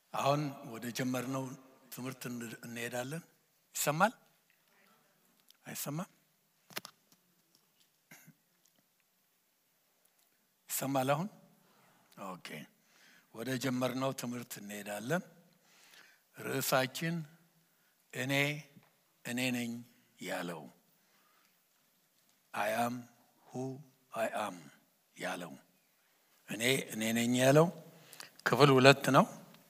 አሁን ወደ ጀመርነው ትምህርት እንሄዳለን። ይሰማል አይሰማም? ይሰማል አሁን? ኦኬ። ወደ ጀመርነው ትምህርት እንሄዳለን። ርዕሳችን እኔ እኔ ነኝ ያለው አያም ሁ አይ አም ያለው እኔ እኔ ነኝ ያለው ክፍል ሁለት ነው።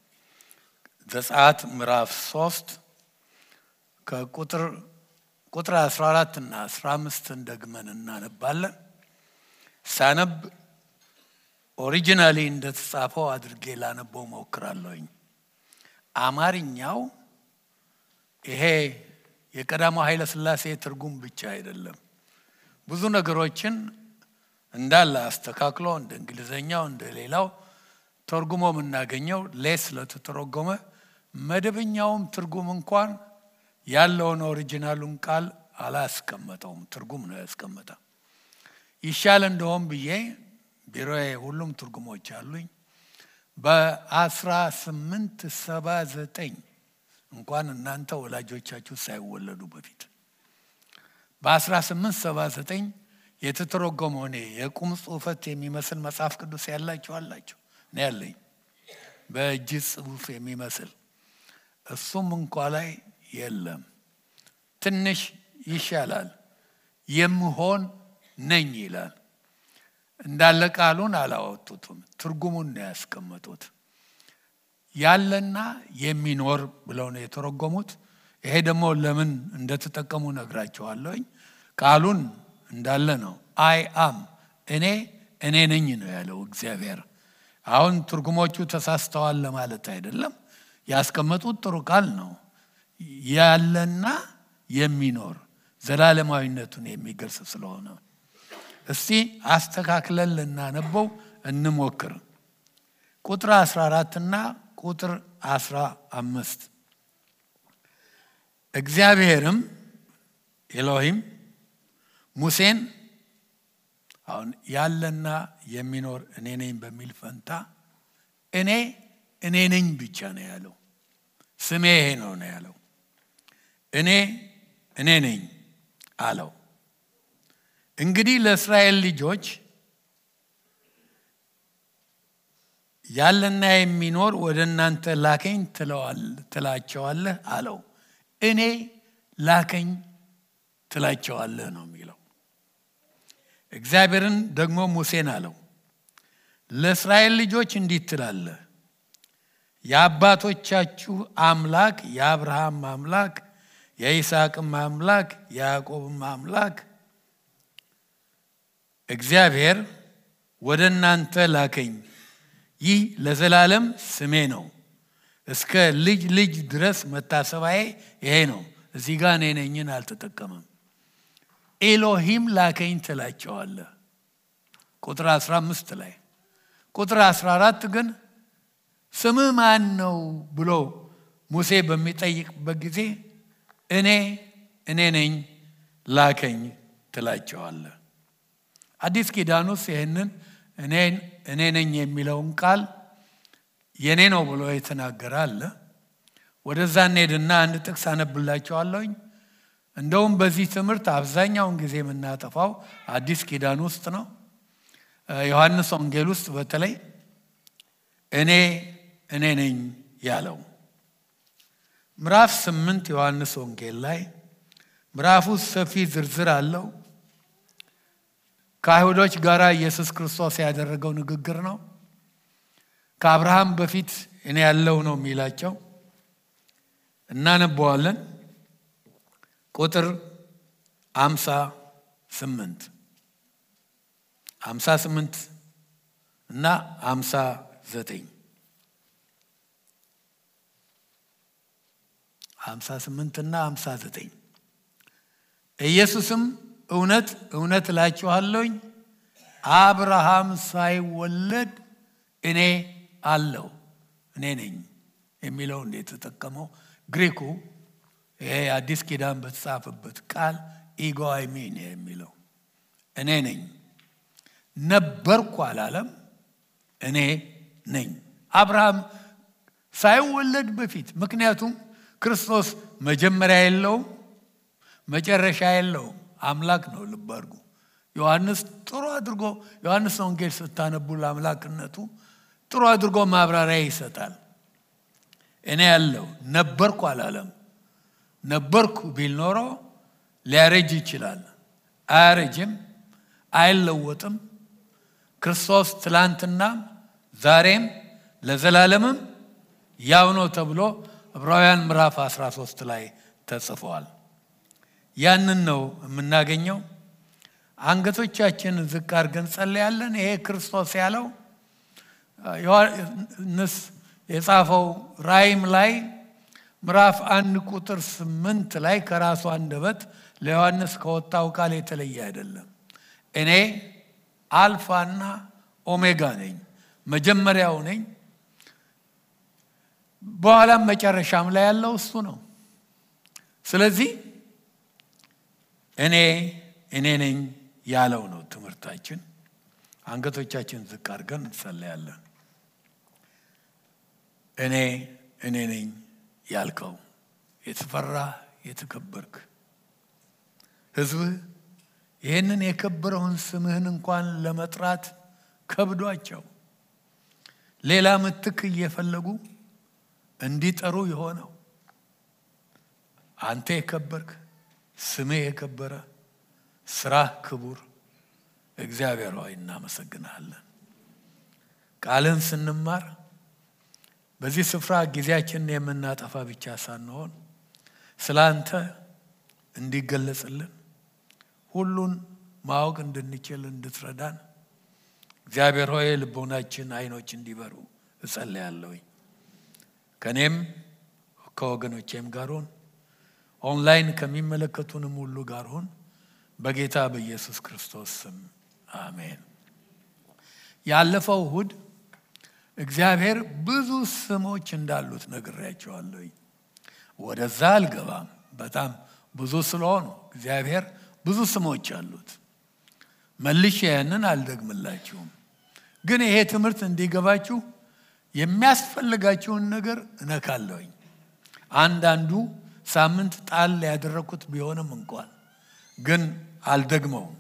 ዘጸአት ምዕራፍ ሶስት ከቁጥር ቁጥር 14 እና 15 ደግመን እናነባለን። ሳነብ ኦሪጂናሊ እንደተጻፈው አድርጌ ላነበው ሞክራለሁኝ። አማርኛው ይሄ የቀዳማው ኃይለ ሥላሴ ትርጉም ብቻ አይደለም። ብዙ ነገሮችን እንዳለ አስተካክሎ እንደ እንግሊዘኛው እንደ ሌላው ተርጉሞ የምናገኘው ሌስ ስለተተረጎመ መደበኛውም ትርጉም እንኳን ያለውን ኦሪጂናሉን ቃል አላስቀመጠውም። ትርጉም ነው ያስቀመጠ። ይሻል እንደሆም ብዬ ቢሮዬ ሁሉም ትርጉሞች አሉኝ። በአስራ ስምንት ሰባ ዘጠኝ እንኳን እናንተ ወላጆቻችሁ ሳይወለዱ በፊት በአስራ ስምንት ሰባ ዘጠኝ የተተረጎመው እኔ የቁም ጽሑፈት የሚመስል መጽሐፍ ቅዱስ ያላችሁ አላችሁ እኔ ያለኝ በእጅ ጽሑፍ የሚመስል እሱም እንኳ ላይ የለም። ትንሽ ይሻላል። የምሆን ነኝ ይላል። እንዳለ ቃሉን አላወጡትም፣ ትርጉሙን ነው ያስቀመጡት። ያለና የሚኖር ብለው ነው የተረጎሙት። ይሄ ደግሞ ለምን እንደተጠቀሙ ነግራቸዋለሁኝ። ቃሉን እንዳለ ነው። አይ አም እኔ እኔ ነኝ ነው ያለው እግዚአብሔር። አሁን ትርጉሞቹ ተሳስተዋል ለማለት አይደለም። ያስቀመጡት ጥሩ ቃል ነው። ያለና የሚኖር ዘላለማዊነቱን የሚገልጽ ስለሆነ እስቲ አስተካክለን ልናነበው እንሞክር። ቁጥር 14 እና ቁጥር 15 እግዚአብሔርም ኤሎሂም ሙሴን አሁን ያለና የሚኖር እኔ ነኝ በሚል ፈንታ እኔ እኔ ነኝ ብቻ ነው ያለው። ስሜ ይሄ ነው ነው ያለው። እኔ እኔ ነኝ አለው። እንግዲህ ለእስራኤል ልጆች ያለና የሚኖር ወደ እናንተ ላከኝ ትላቸዋለህ አለው። እኔ ላከኝ ትላቸዋለህ ነው የሚለው። እግዚአብሔርን ደግሞ ሙሴን አለው ለእስራኤል ልጆች እንዲህ ትላለህ የአባቶቻችሁ አምላክ የአብርሃም አምላክ የይስሐቅም አምላክ የያዕቆብም አምላክ እግዚአብሔር ወደ እናንተ ላከኝ። ይህ ለዘላለም ስሜ ነው፣ እስከ ልጅ ልጅ ድረስ መታሰባዬ ይሄ ነው። እዚህ ጋር እኔ ነኝን አልተጠቀመም። ኤሎሂም ላከኝ ትላቸዋለህ ቁጥር 15 ላይ። ቁጥር 14 ግን ስምህ ማን ነው ብሎ ሙሴ በሚጠይቅበት ጊዜ እኔ እኔ ነኝ ላከኝ ትላቸዋለህ። አዲስ ኪዳን ውስጥ ይህንን እኔ ነኝ የሚለውን ቃል የኔ ነው ብሎ የተናገረ አለ። ወደዛ እንሄድና አንድ ጥቅስ አነብላቸዋለሁኝ። እንደውም በዚህ ትምህርት አብዛኛውን ጊዜ የምናጠፋው አዲስ ኪዳን ውስጥ ነው። ዮሐንስ ወንጌል ውስጥ በተለይ እኔ እኔ ነኝ ያለው ምዕራፍ ስምንት ዮሐንስ ወንጌል ላይ ምዕራፍ ውስጥ ሰፊ ዝርዝር አለው። ከአይሁዶች ጋር ኢየሱስ ክርስቶስ ያደረገው ንግግር ነው። ከአብርሃም በፊት እኔ ያለው ነው የሚላቸው እናነበዋለን። ቁጥር አምሳ ስምንት አምሳ ስምንት እና አምሳ ዘጠኝ ሀምሳ ስምንትና ሀምሳ ዘጠኝ ኢየሱስም እውነት እውነት እላችኋለሁኝ አብርሃም ሳይወለድ እኔ አለው እኔ ነኝ የሚለው እንደ የተጠቀመው ግሪኩ ይሄ አዲስ ኪዳን በተጻፈበት ቃል ኢጎ አይሚን የሚለው እኔ ነኝ ነበርኩ አላለም እኔ ነኝ አብርሃም ሳይወለድ በፊት ምክንያቱም ክርስቶስ መጀመሪያ የለውም መጨረሻ የለውም አምላክ ነው ልብ አድርጉ ዮሐንስ ጥሩ አድርጎ ዮሐንስ ወንጌል ስታነቡ ለአምላክነቱ ጥሩ አድርጎ ማብራሪያ ይሰጣል እኔ ያለው ነበርኩ አላለም ነበርኩ ቢል ኖሮ ሊያረጅ ይችላል አያረጅም አይለወጥም ክርስቶስ ትላንትናም ዛሬም ለዘላለምም ያው ነው ተብሎ ዕብራውያን ምዕራፍ 13 ላይ ተጽፏል ያንን ነው የምናገኘው አንገቶቻችንን ዝቅ አድርገን ጸለያለን ይሄ ክርስቶስ ያለው ዮሐንስ የጻፈው ራይም ላይ ምዕራፍ አንድ ቁጥር ስምንት ላይ ከራሱ አንደበት ለዮሐንስ ከወጣው ቃል የተለየ አይደለም እኔ አልፋና ኦሜጋ ነኝ መጀመሪያው ነኝ በኋላም መጨረሻም ላይ ያለው እሱ ነው ስለዚህ እኔ እኔ ነኝ ያለው ነው ትምህርታችን አንገቶቻችን ዝቅ አድርገን እንጸለያለን እኔ እኔ ነኝ ያልከው የተፈራ የተከበርክ ህዝብህ ይህንን የከበረውን ስምህን እንኳን ለመጥራት ከብዷቸው ሌላ ምትክ እየፈለጉ እንዲጠሩ የሆነው አንተ የከበርክ ስምህ የከበረ ስራህ ክቡር እግዚአብሔር ሆይ እናመሰግናለን ቃልን ስንማር በዚህ ስፍራ ጊዜያችንን የምናጠፋ ብቻ ሳንሆን ስለ አንተ እንዲገለጽልን ሁሉን ማወቅ እንድንችል እንድትረዳን እግዚአብሔር ሆይ ልቦናችን አይኖች እንዲበሩ እጸልያለሁኝ ከእኔም ከወገኖቼም ጋር ሁን ኦንላይን ከሚመለከቱንም ሁሉ ጋር ሁን በጌታ በኢየሱስ ክርስቶስ ስም አሜን ያለፈው እሁድ እግዚአብሔር ብዙ ስሞች እንዳሉት ነግሬያቸዋለሁኝ ወደዛ አልገባም በጣም ብዙ ስለሆኑ እግዚአብሔር ብዙ ስሞች አሉት መልሼ ያንን አልደግምላችሁም ግን ይሄ ትምህርት እንዲገባችሁ የሚያስፈልጋችሁን ነገር እነካለሁኝ አንዳንዱ ሳምንት ጣል ያደረግኩት ቢሆንም እንኳን ግን አልደግመውም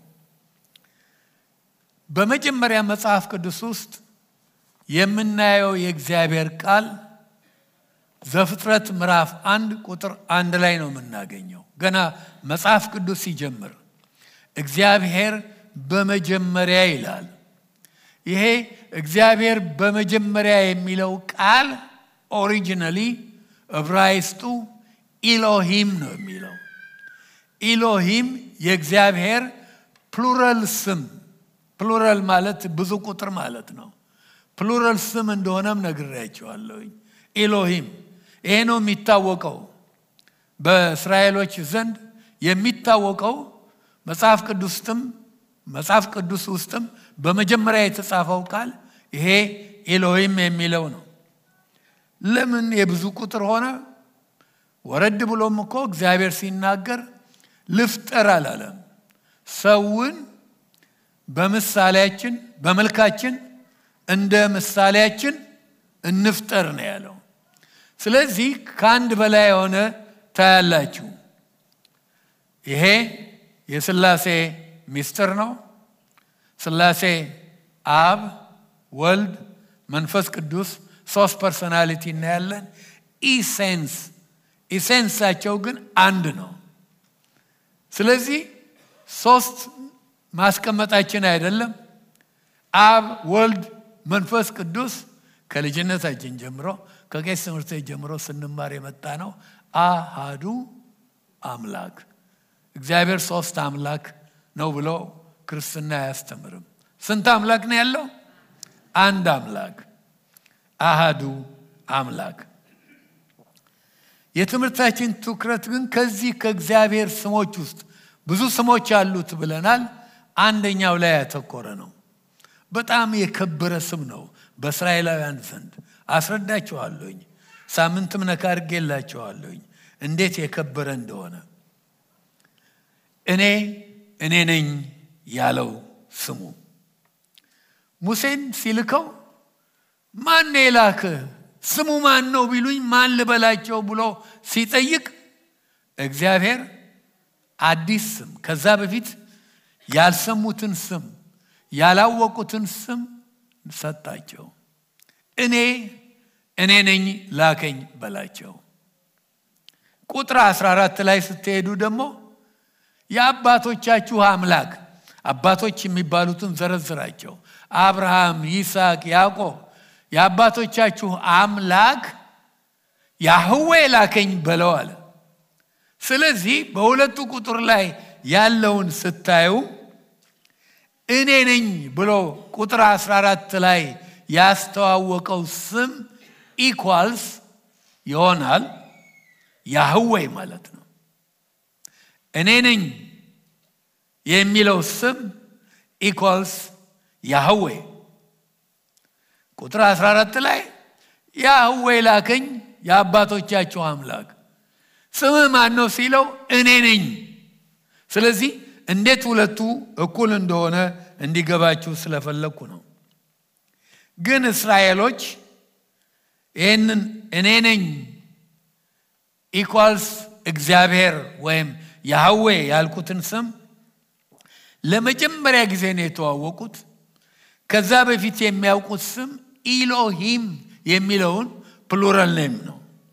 በመጀመሪያ መጽሐፍ ቅዱስ ውስጥ የምናየው የእግዚአብሔር ቃል ዘፍጥረት ምዕራፍ አንድ ቁጥር አንድ ላይ ነው የምናገኘው ገና መጽሐፍ ቅዱስ ሲጀምር እግዚአብሔር በመጀመሪያ ይላል ይሄ እግዚአብሔር በመጀመሪያ የሚለው ቃል ኦሪጂናሊ ዕብራይስጡ ኢሎሂም ነው የሚለው ኢሎሂም የእግዚአብሔር ፕሉራል ስም ፕሉራል ማለት ብዙ ቁጥር ማለት ነው ፕሉራል ስም እንደሆነም ነግሬያቸዋለሁኝ ኢሎሂም ይሄ ነው የሚታወቀው በእስራኤሎች ዘንድ የሚታወቀው መጽሐፍ ቅዱስም መጽሐፍ ቅዱስ ውስጥም በመጀመሪያ የተጻፈው ቃል ይሄ ኤሎሂም የሚለው ነው ለምን የብዙ ቁጥር ሆነ ወረድ ብሎም እኮ እግዚአብሔር ሲናገር ልፍጠር አላለም ሰውን በምሳሌያችን በመልካችን እንደ ምሳሌያችን እንፍጠር ነው ያለው ስለዚህ ከአንድ በላይ የሆነ ታያላችሁ ይሄ የስላሴ ሚስጥር ነው ስላሴ አብ ወልድ መንፈስ ቅዱስ ሶስት ፐርሶናሊቲ እናያለን ኢሴንስ ኢሴንሳቸው ግን አንድ ነው ስለዚህ ሶስት ማስቀመጣችን አይደለም አብ ወልድ መንፈስ ቅዱስ ከልጅነታችን ጀምሮ ከቄስ ትምህርት ጀምሮ ስንማር የመጣ ነው አሃዱ አምላክ እግዚአብሔር ሶስት አምላክ ነው ብሎ ክርስትና አያስተምርም ስንት አምላክ ነው ያለው አንድ አምላክ አሃዱ አምላክ የትምህርታችን ትኩረት ግን ከዚህ ከእግዚአብሔር ስሞች ውስጥ ብዙ ስሞች አሉት ብለናል አንደኛው ላይ ያተኮረ ነው በጣም የከበረ ስም ነው በእስራኤላውያን ዘንድ አስረዳቸዋለሁኝ ሳምንትም ነካ አድርጌላቸዋለሁኝ እንዴት የከበረ እንደሆነ እኔ እኔ ነኝ ያለው ስሙ ሙሴን ሲልከው ማን የላክህ ስሙ ማን ነው ቢሉኝ ማን ልበላቸው ብሎ ሲጠይቅ እግዚአብሔር አዲስ ስም ከዛ በፊት ያልሰሙትን ስም ያላወቁትን ስም ሰጣቸው። እኔ እኔ ነኝ ላከኝ በላቸው። ቁጥር 14 ላይ ስትሄዱ ደግሞ የአባቶቻችሁ አምላክ አባቶች የሚባሉትን ዘረዝራቸው። አብርሃም፣ ይስሐቅ፣ ያዕቆብ የአባቶቻችሁ አምላክ ያህዌ ላከኝ በለው አለ። ስለዚህ በሁለቱ ቁጥር ላይ ያለውን ስታዩ እኔ ነኝ ብሎ ቁጥር 14 ላይ ያስተዋወቀው ስም ኢኳልስ ይሆናል ያህዌ ማለት ነው። እኔ ነኝ የሚለው ስም ኢኳልስ ያህዌ። ቁጥር 14 ላይ ያህዌ ላከኝ የአባቶቻቸው አምላክ ስምህ ማን ነው ሲለው እኔ ነኝ። ስለዚህ እንዴት ሁለቱ እኩል እንደሆነ እንዲገባችሁ ስለፈለግኩ ነው። ግን እስራኤሎች ይህንን እኔ ነኝ ኢኳልስ እግዚአብሔር ወይም ያህዌ ያልኩትን ስም ለመጀመሪያ ጊዜ ነው የተዋወቁት። ከዛ በፊት የሚያውቁት ስም ኢሎሂም የሚለውን ፕሉራል ኔም ነው።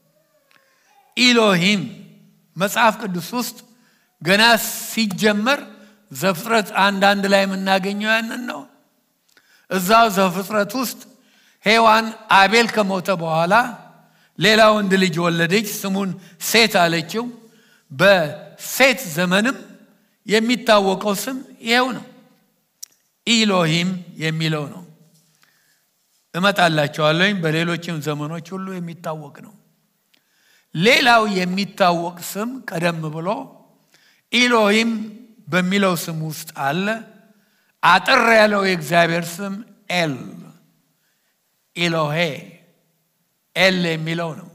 ኢሎሂም መጽሐፍ ቅዱስ ውስጥ ገና ሲጀመር ዘፍጥረት አንዳንድ ላይ የምናገኘው ያንን ነው። እዛው ዘፍጥረት ውስጥ ሔዋን አቤል ከሞተ በኋላ ሌላ ወንድ ልጅ ወለደች፣ ስሙን ሴት አለችው። በሴት ዘመንም የሚታወቀው ስም ይኸው ነው፣ ኢሎሂም የሚለው ነው። እመጣላቸዋለኝ። በሌሎችም ዘመኖች ሁሉ የሚታወቅ ነው። ሌላው የሚታወቅ ስም ቀደም ብሎ ኢሎሂም በሚለው ስም ውስጥ አለ። አጠር ያለው የእግዚአብሔር ስም ኤል ኢሎሄ ኤል የሚለው ነው።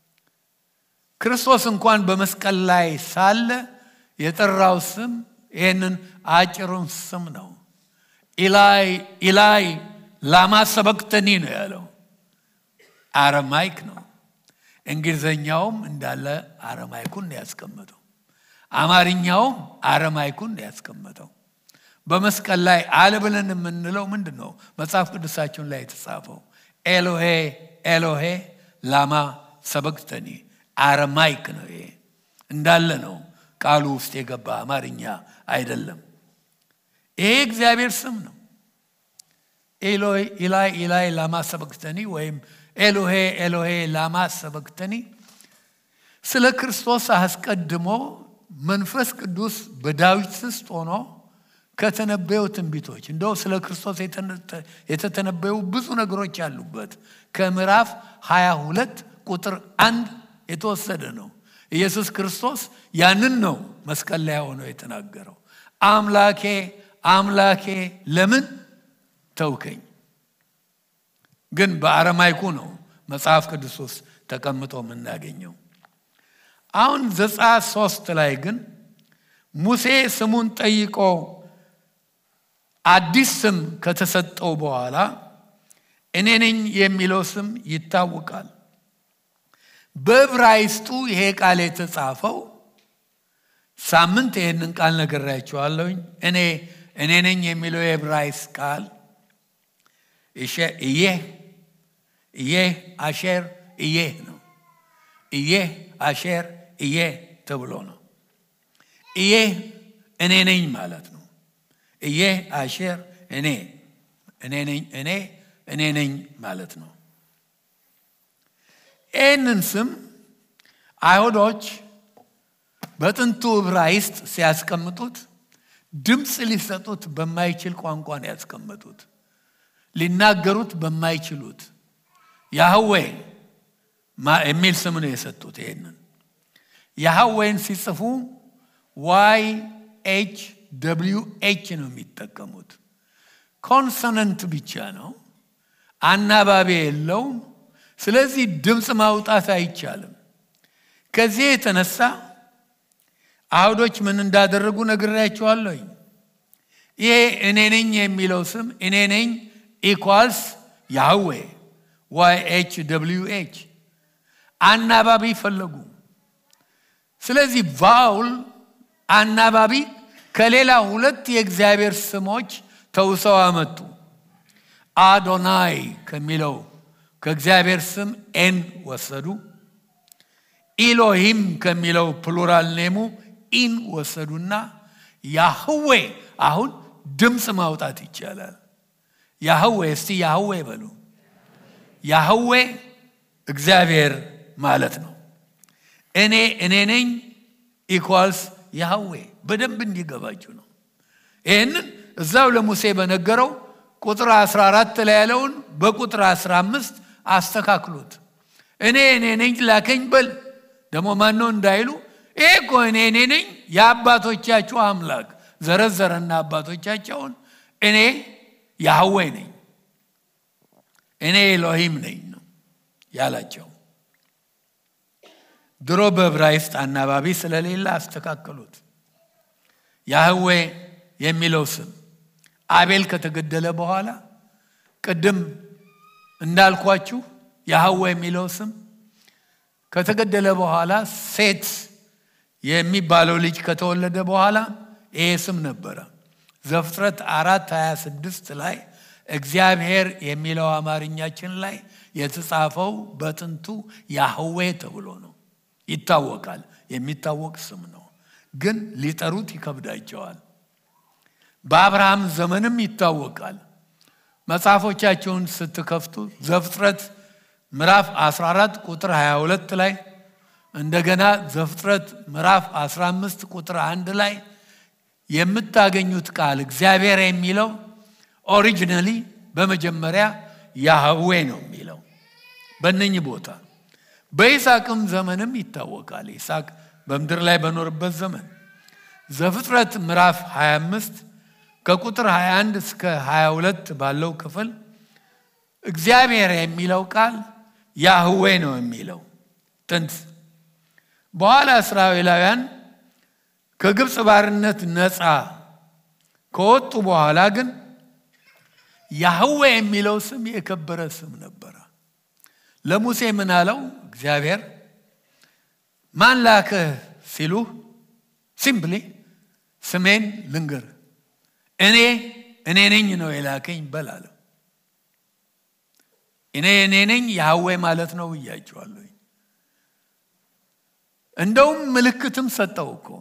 ክርስቶስ እንኳን በመስቀል ላይ ሳለ የጠራው ስም ይህንን አጭሩን ስም ነው። ኢላይ ኢላይ ላማ ሰበቅተኒ ነው ያለው። አረማይክ ነው። እንግሊዘኛውም እንዳለ አረማይኩን ነው ያስቀመጠው። አማርኛውም አረማይኩን ነው ያስቀመጠው። በመስቀል ላይ አለ ብለን የምንለው ምንድን ነው? መጽሐፍ ቅዱሳችን ላይ የተጻፈው ኤሎሄ ኤሎሄ ላማ ሰበቅተኒ አረማይክ ነው። ይሄ እንዳለ ነው ቃሉ ውስጥ የገባ አማርኛ አይደለም። ይሄ እግዚአብሔር ስም ነው። ኤሎይ ኢላይ ኢላይ ላማ ሰበቅተኒ ወይም ኤሎሄ ኤሎሄ ላማ ሰበቅተኒ ስለ ክርስቶስ አስቀድሞ መንፈስ ቅዱስ በዳዊት ውስጥ ሆኖ ከተነበዩ ትንቢቶች እንደው ስለ ክርስቶስ የተተነበዩ ብዙ ነገሮች ያሉበት ከምዕራፍ 22 ቁጥር አንድ የተወሰደ ነው። ኢየሱስ ክርስቶስ ያንን ነው መስቀል ላይ ሆኖ የተናገረው። አምላኬ አምላኬ ለምን ተውከኝ? ግን በአረማይኩ ነው መጽሐፍ ቅዱስ ውስጥ ተቀምጦ የምናገኘው። አሁን ዘጸአት ሶስት ላይ ግን ሙሴ ስሙን ጠይቆ አዲስ ስም ከተሰጠው በኋላ እኔ ነኝ የሚለው ስም ይታወቃል። በዕብራይስጡ ይሄ ቃል የተጻፈው ሳምንት ይህንን ቃል ነግሬያችኋለሁኝ። እኔ እኔ ነኝ የሚለው የዕብራይስጥ ቃል እየህ እየህ አሼር እየህ ነው። እየህ አሼር እየህ ተብሎ ነው። እየህ እኔ ነኝ ማለት ነው። እየህ አሼር እኔ እኔ ነኝ እኔ እኔ ነኝ ማለት ነው። ይህንን ስም አይሁዶች በጥንቱ ዕብራይስጥ ሲያስቀምጡት ድምፅ ሊሰጡት በማይችል ቋንቋ ነው ያስቀመጡት። ሊናገሩት በማይችሉት ያህዌ የሚል ስም ነው የሰጡት። ይሄንን ያህዌን ሲጽፉ ዋይ ኤች ደብሊው ኤች ነው የሚጠቀሙት። ኮንሶነንት ብቻ ነው፣ አናባቢ የለውም። ስለዚህ ድምፅ ማውጣት አይቻልም። ከዚህ የተነሳ አይሁዶች ምን እንዳደረጉ ነግሬያቸዋለሁኝ። ይሄ እኔ ነኝ የሚለው ስም እኔ ነኝ ኢኳልስ ያህዌ ዋይ ኤች ደብልዩ ኤች አናባቢ ፈለጉ። ስለዚህ ቫውል አናባቢ ከሌላ ሁለት የእግዚአብሔር ስሞች ተውሰው አመጡ። አዶናይ ከሚለው ከእግዚአብሔር ስም ኤን ወሰዱ። ኢሎሂም ከሚለው ፕሉራል ኔሙ ኢን ወሰዱና ያህዌ አሁን ድምፅ ማውጣት ይቻላል። ያህዌ እስቲ ያህዌ በሉ። ያህዌ እግዚአብሔር ማለት ነው። እኔ እኔ ነኝ ኢኳልስ ያህዌ በደንብ እንዲገባችሁ ነው። ይህንን እዛው ለሙሴ በነገረው ቁጥር 14 ላይ ያለውን በቁጥር 15 አስተካክሉት። እኔ እኔ ነኝ ላከኝ በል ደግሞ ማነው እንዳይሉ ይሄ እኮ እኔ እኔ ነኝ የአባቶቻችሁ አምላክ ዘረዘረና አባቶቻቸውን እኔ ያህዌ ነኝ እኔ ኤሎሂም ነኝ ነው ያላቸው። ድሮ በዕብራይስጥ አናባቢ ስለሌለ አስተካከሉት። ያህዌ የሚለው ስም አቤል ከተገደለ በኋላ ቅድም እንዳልኳችሁ ያህዌ የሚለው ስም ከተገደለ በኋላ ሴት የሚባለው ልጅ ከተወለደ በኋላ ይሄ ስም ነበረ። ዘፍጥረት አራት 26 ላይ እግዚአብሔር የሚለው አማርኛችን ላይ የተጻፈው በጥንቱ ያህዌ ተብሎ ነው። ይታወቃል። የሚታወቅ ስም ነው፣ ግን ሊጠሩት ይከብዳቸዋል። በአብርሃም ዘመንም ይታወቃል። መጽሐፎቻቸውን ስትከፍቱ ዘፍጥረት ምዕራፍ 14 ቁጥር 22 ላይ እንደገና ዘፍጥረት ምዕራፍ 15 ቁጥር አንድ ላይ የምታገኙት ቃል እግዚአብሔር የሚለው ኦሪጂናሊ በመጀመሪያ ያህዌ ነው የሚለው በእነኝህ ቦታ በይስሐቅም ዘመንም ይታወቃል። ይስሐቅ በምድር ላይ በኖርበት ዘመን ዘፍጥረት ምዕራፍ 25 ከቁጥር 21 እስከ 22 ባለው ክፍል እግዚአብሔር የሚለው ቃል ያህዌ ነው የሚለው ጥንት። በኋላ እስራኤላውያን ከግብፅ ባርነት ነፃ ከወጡ በኋላ ግን ያህዌ የሚለው ስም የከበረ ስም ነበረ። ለሙሴ ምን አለው እግዚአብሔር? ማን ላከህ ሲሉህ ሲምፕሊ ስሜን ልንገር እኔ እኔ ነኝ ነው የላከኝ በል አለው። እኔ እኔ ነኝ ያህዌ ማለት ነው ብያቸዋለሁ። እንደውም ምልክትም ሰጠው እኮ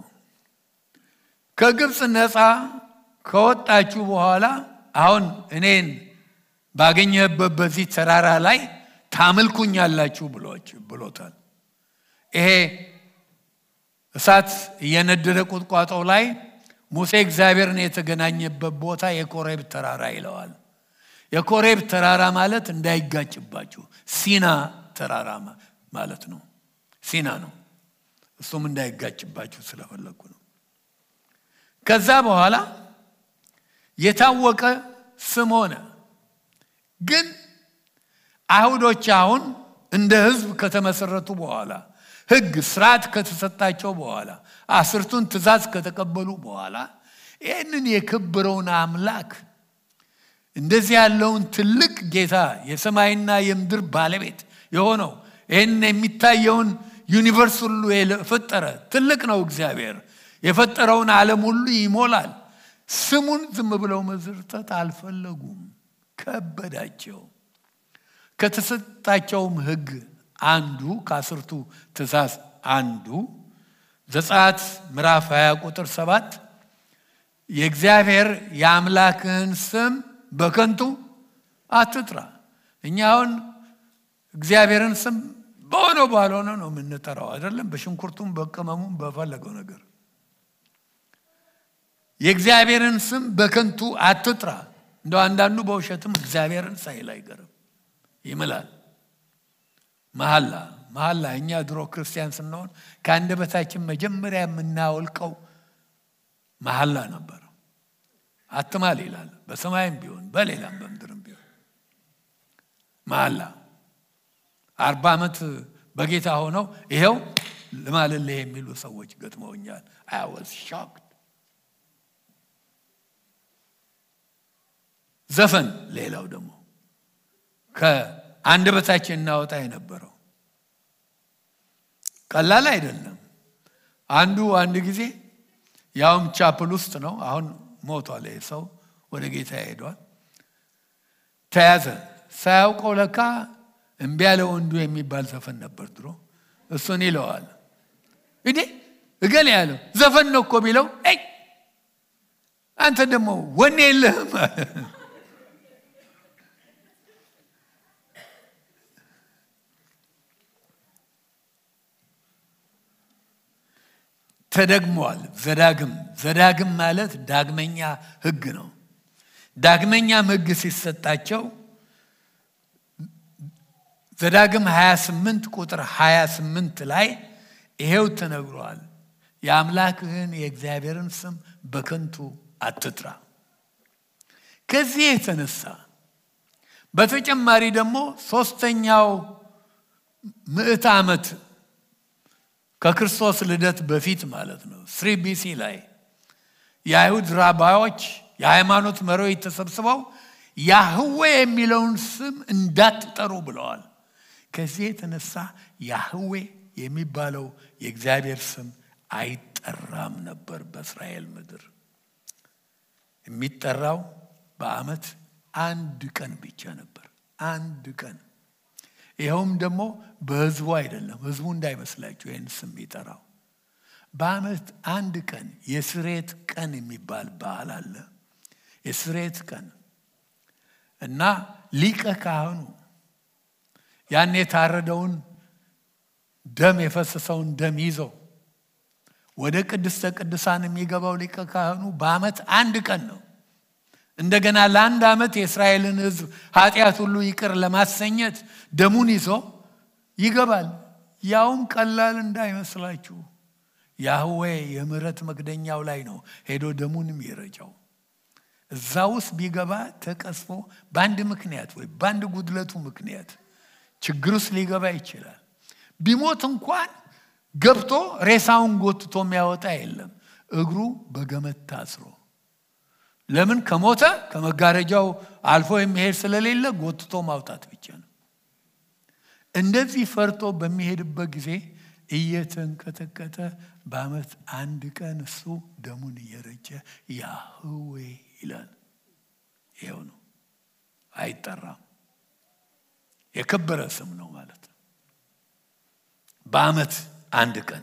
ከግብፅ ነፃ ከወጣችሁ በኋላ አሁን እኔን ባገኘህበት በዚህ ተራራ ላይ ታምልኩኛላችሁ ብሎታል። ይሄ እሳት እየነደደ ቁጥቋጦው ላይ ሙሴ እግዚአብሔርን የተገናኘበት ቦታ የኮሬብ ተራራ ይለዋል። የኮሬብ ተራራ ማለት እንዳይጋጭባችሁ ሲና ተራራ ማለት ነው። ሲና ነው። እሱም እንዳይጋጭባችሁ ስለፈለግኩ ነው። ከዛ በኋላ የታወቀ ስም ሆነ። ግን አይሁዶች አሁን እንደ ሕዝብ ከተመሰረቱ በኋላ ሕግ ስርዓት ከተሰጣቸው በኋላ አስርቱን ትእዛዝ ከተቀበሉ በኋላ ይህንን የከበረውን አምላክ እንደዚህ ያለውን ትልቅ ጌታ የሰማይና የምድር ባለቤት የሆነው ይህን የሚታየውን ዩኒቨርስ ሁሉ የፈጠረ ትልቅ ነው እግዚአብሔር። የፈጠረውን ዓለም ሁሉ ይሞላል። ስሙን ዝም ብለው መዝርጠት አልፈለጉም፣ ከበዳቸው። ከተሰጣቸውም ሕግ አንዱ ከአስርቱ ትእዛዝ አንዱ ዘጸአት ምዕራፍ 20 ቁጥር 7 የእግዚአብሔር የአምላክህን ስም በከንቱ አትጥራ። እኛ አሁን እግዚአብሔርን ስም በሆነው ባልሆነ ነው የምንጠራው አይደለም። በሽንኩርቱም በቅመሙም በፈለገው ነገር የእግዚአብሔርን ስም በከንቱ አትጥራ። እንደው አንዳንዱ በውሸትም እግዚአብሔርን ሳይል አይቀርም ይምላል። መሐላ መሐላ እኛ ድሮ ክርስቲያን ስንሆን ከአንደበታችን መጀመሪያ የምናወልቀው መሐላ ነበር። አትማል ይላል። በሰማይም ቢሆን በሌላም በምድርም ቢሆን መሐላ አርባ ዓመት በጌታ ሆነው ይኸው ልማልልህ የሚሉ ሰዎች ገጥመውኛል። አይ ዋዝ ሾክድ። ዘፈን ሌላው ደግሞ ከአንደበታችን እናወጣ የነበረው ቀላል አይደለም። አንዱ አንድ ጊዜ ያውም ቻፕል ውስጥ ነው። አሁን ሞቷል። ይሄ ሰው ወደ ጌታ ሄዷል። ተያዘ። ሳያውቀው ለካ እምቢ ያለ ወንዱ የሚባል ዘፈን ነበር ድሮ። እሱን ይለዋል እንዴ እገሌ ያለው ዘፈን ነው እኮ ቢለው ይ አንተ ደግሞ ወኔ የለህም አለ። ተደግመዋል። ዘዳግም ዘዳግም ማለት ዳግመኛ ሕግ ነው። ዳግመኛም ሕግ ሲሰጣቸው ዘዳግም 28 ቁጥር 28 ላይ ይሄው ተነግሯል። የአምላክህን የእግዚአብሔርን ስም በከንቱ አትጥራ። ከዚህ የተነሳ በተጨማሪ ደግሞ ሶስተኛው ምዕት ዓመት ከክርስቶስ ልደት በፊት ማለት ነው ስሪ ቢሲ ላይ የአይሁድ ራባዮች የሃይማኖት መሪዎች ተሰብስበው ያህዌ የሚለውን ስም እንዳትጠሩ ብለዋል። ከዚህ የተነሳ ያህዌ የሚባለው የእግዚአብሔር ስም አይጠራም ነበር በእስራኤል ምድር። የሚጠራው በዓመት አንድ ቀን ብቻ ነበር። አንድ ቀን ይኸውም ደግሞ በህዝቡ አይደለም። ህዝቡ እንዳይመስላችሁ ይህን ስም ይጠራው። በዓመት አንድ ቀን የስሬት ቀን የሚባል በዓል አለ። የስሬት ቀን እና ሊቀ ካህኑ ያን የታረደውን ደም የፈሰሰውን ደም ይዘው ወደ ቅድስተ ቅዱሳን የሚገባው ሊቀ ካህኑ በዓመት አንድ ቀን ነው። እንደገና ለአንድ ዓመት የእስራኤልን ሕዝብ ኃጢአት ሁሉ ይቅር ለማሰኘት ደሙን ይዞ ይገባል። ያውም ቀላል እንዳይመስላችሁ ያህዌ የምሕረት መክደኛው ላይ ነው ሄዶ ደሙን የሚረጨው። እዛ ውስጥ ቢገባ ተቀስፎ በአንድ ምክንያት ወይ በአንድ ጉድለቱ ምክንያት ችግር ውስጥ ሊገባ ይችላል። ቢሞት እንኳን ገብቶ ሬሳውን ጎትቶ የሚያወጣ የለም። እግሩ በገመድ ታስሮ ለምን ከሞተ ከመጋረጃው አልፎ የሚሄድ ስለሌለ ጎትቶ ማውጣት ብቻ ነው። እንደዚህ ፈርቶ በሚሄድበት ጊዜ እየተንቀጠቀጠ በዓመት አንድ ቀን እሱ ደሙን እየረጨ ያህዌ ይላል። ይኸው ነው፣ አይጠራም። የከበረ ስም ነው ማለት ነው። በዓመት አንድ ቀን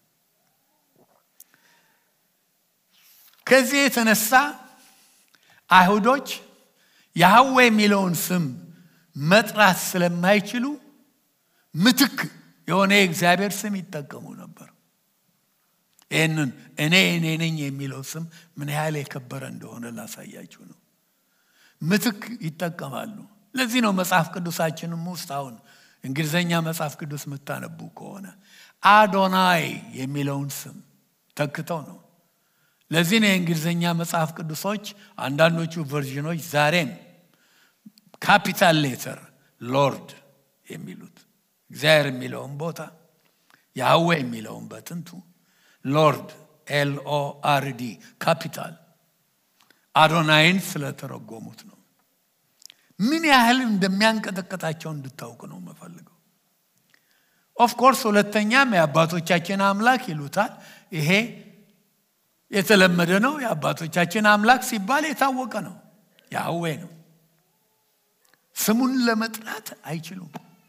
ከዚህ የተነሳ አይሁዶች ያህዌ የሚለውን ስም መጥራት ስለማይችሉ ምትክ የሆነ የእግዚአብሔር ስም ይጠቀሙ ነበር። ይህንን እኔ እኔ ነኝ የሚለው ስም ምን ያህል የከበረ እንደሆነ ላሳያችሁ ነው። ምትክ ይጠቀማሉ። ለዚህ ነው መጽሐፍ ቅዱሳችንም ውስጥ አሁን እንግሊዘኛ መጽሐፍ ቅዱስ የምታነቡ ከሆነ አዶናይ የሚለውን ስም ተክተው ነው። ለዚህ ነው የእንግሊዝኛ መጽሐፍ ቅዱሶች አንዳንዶቹ ቨርዥኖች ዛሬም ካፒታል ሌተር ሎርድ የሚሉት እግዚአብሔር የሚለውን ቦታ ያህዌ የሚለውን በጥንቱ ሎርድ ኤልኦ አርዲ ካፒታል አዶናይን ስለተረጎሙት ነው። ምን ያህል እንደሚያንቀጠቀጣቸው እንድታውቅ ነው የምፈልገው። ኦፍኮርስ ሁለተኛም የአባቶቻችን አምላክ ይሉታል። ይሄ የተለመደ ነው። የአባቶቻችን አምላክ ሲባል የታወቀ ነው፣ ያህዌ ነው። ስሙን ለመጥራት አይችሉም።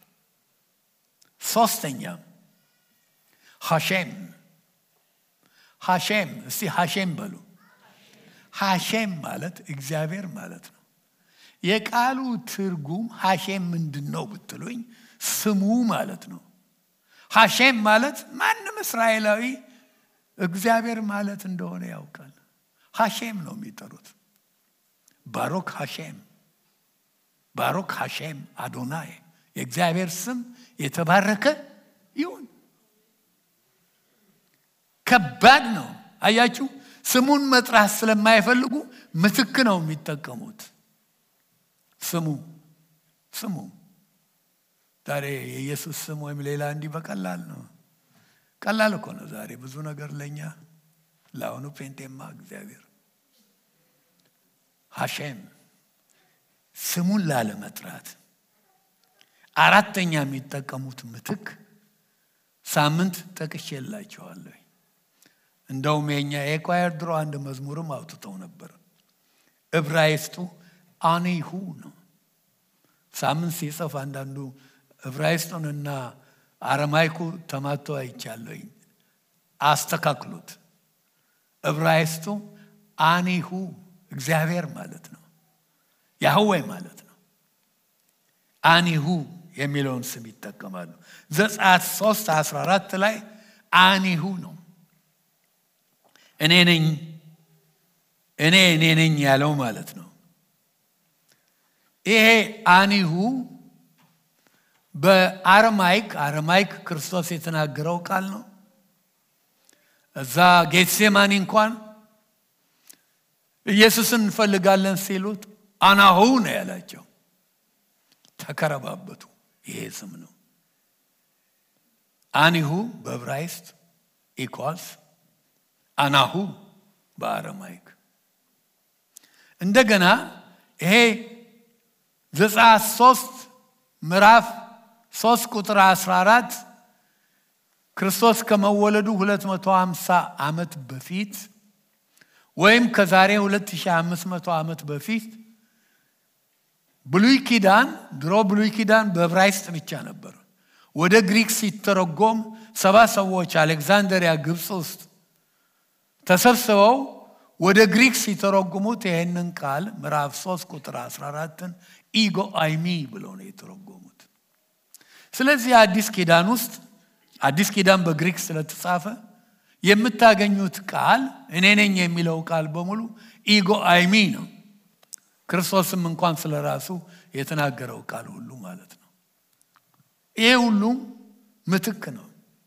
ሶስተኛም ሐሼም ሐሼም፣ እስቲ ሐሼም በሉ። ሐሼም ማለት እግዚአብሔር ማለት ነው። የቃሉ ትርጉም ሐሼም ምንድን ነው ብትሉኝ ስሙ ማለት ነው። ሐሼም ማለት ማንም እስራኤላዊ እግዚአብሔር ማለት እንደሆነ ያውቃል። ሐሼም ነው የሚጠሩት። ባሮክ ሐሼም፣ ባሮክ ሐሼም አዶናይ፣ የእግዚአብሔር ስም የተባረከ ይሁን። ከባድ ነው። አያችሁ፣ ስሙን መጥራት ስለማይፈልጉ ምትክ ነው የሚጠቀሙት። ስሙ ስሙ ዛሬ የኢየሱስ ስም ወይም ሌላ እንዲህ በቀላል ነው ቀላል እኮ ነው ዛሬ ብዙ ነገር ለእኛ ለአሁኑ ፔንቴማ እግዚአብሔር ሐሼም ስሙን ላለመጥራት አራተኛ የሚጠቀሙት ምትክ ሳምንት ጠቅሼላቸዋለሁ። እንደውም የኛ የኳየር ድሮ አንድ መዝሙርም አውጥተው ነበር። ዕብራይስጡ አኔሁ ነው። ሳምንት ሲጽፍ አንዳንዱ ዕብራይስጡንና አረማይኩ ተማቶ አይቻለኝ። አስተካክሉት። ዕብራይስጡ አኒሁ እግዚአብሔር ማለት ነው፣ ያህዌ ማለት ነው። አኒሁ የሚለውን ስም ይጠቀማሉ። ዘጸአት 3 14 ላይ አኒሁ ነው። እኔ ነኝ እኔ እኔ ነኝ ያለው ማለት ነው። ይሄ አኒሁ በአረማይክ አረማይክ ክርስቶስ የተናገረው ቃል ነው። እዛ ጌትሴማኒ እንኳን ኢየሱስን እንፈልጋለን ሲሉት አናሁ ነው ያላቸው። ተከረባበቱ። ይሄ ስም ነው። አኒሁ በዕብራይስጥ ኢኳልስ አናሁ በአረማይክ እንደገና ይሄ ዘጸአት ሶስት ምዕራፍ ሶስት ቁጥር 14 ክርስቶስ ከመወለዱ 250 ዓመት በፊት ወይም ከዛሬ 2500 ዓመት በፊት ብሉይ ኪዳን ድሮ ብሉይ ኪዳን በዕብራይስጥ ብቻ ነበር። ወደ ግሪክ ሲተረጎም ሰባ ሰዎች አሌክዛንደሪያ ግብፅ ውስጥ ተሰብስበው ወደ ግሪክ ሲተረጉሙት ይህንን ቃል ምዕራፍ 3 ቁጥር 14ን ኢጎ አይሚ ብለው ነው የተረጎሙት። ስለዚህ አዲስ ኪዳን ውስጥ አዲስ ኪዳን በግሪክ ስለተጻፈ የምታገኙት ቃል እኔ ነኝ የሚለው ቃል በሙሉ ኢጎ አይሚ ነው። ክርስቶስም እንኳን ስለ ራሱ የተናገረው ቃል ሁሉ ማለት ነው። ይሄ ሁሉ ምትክ ነው።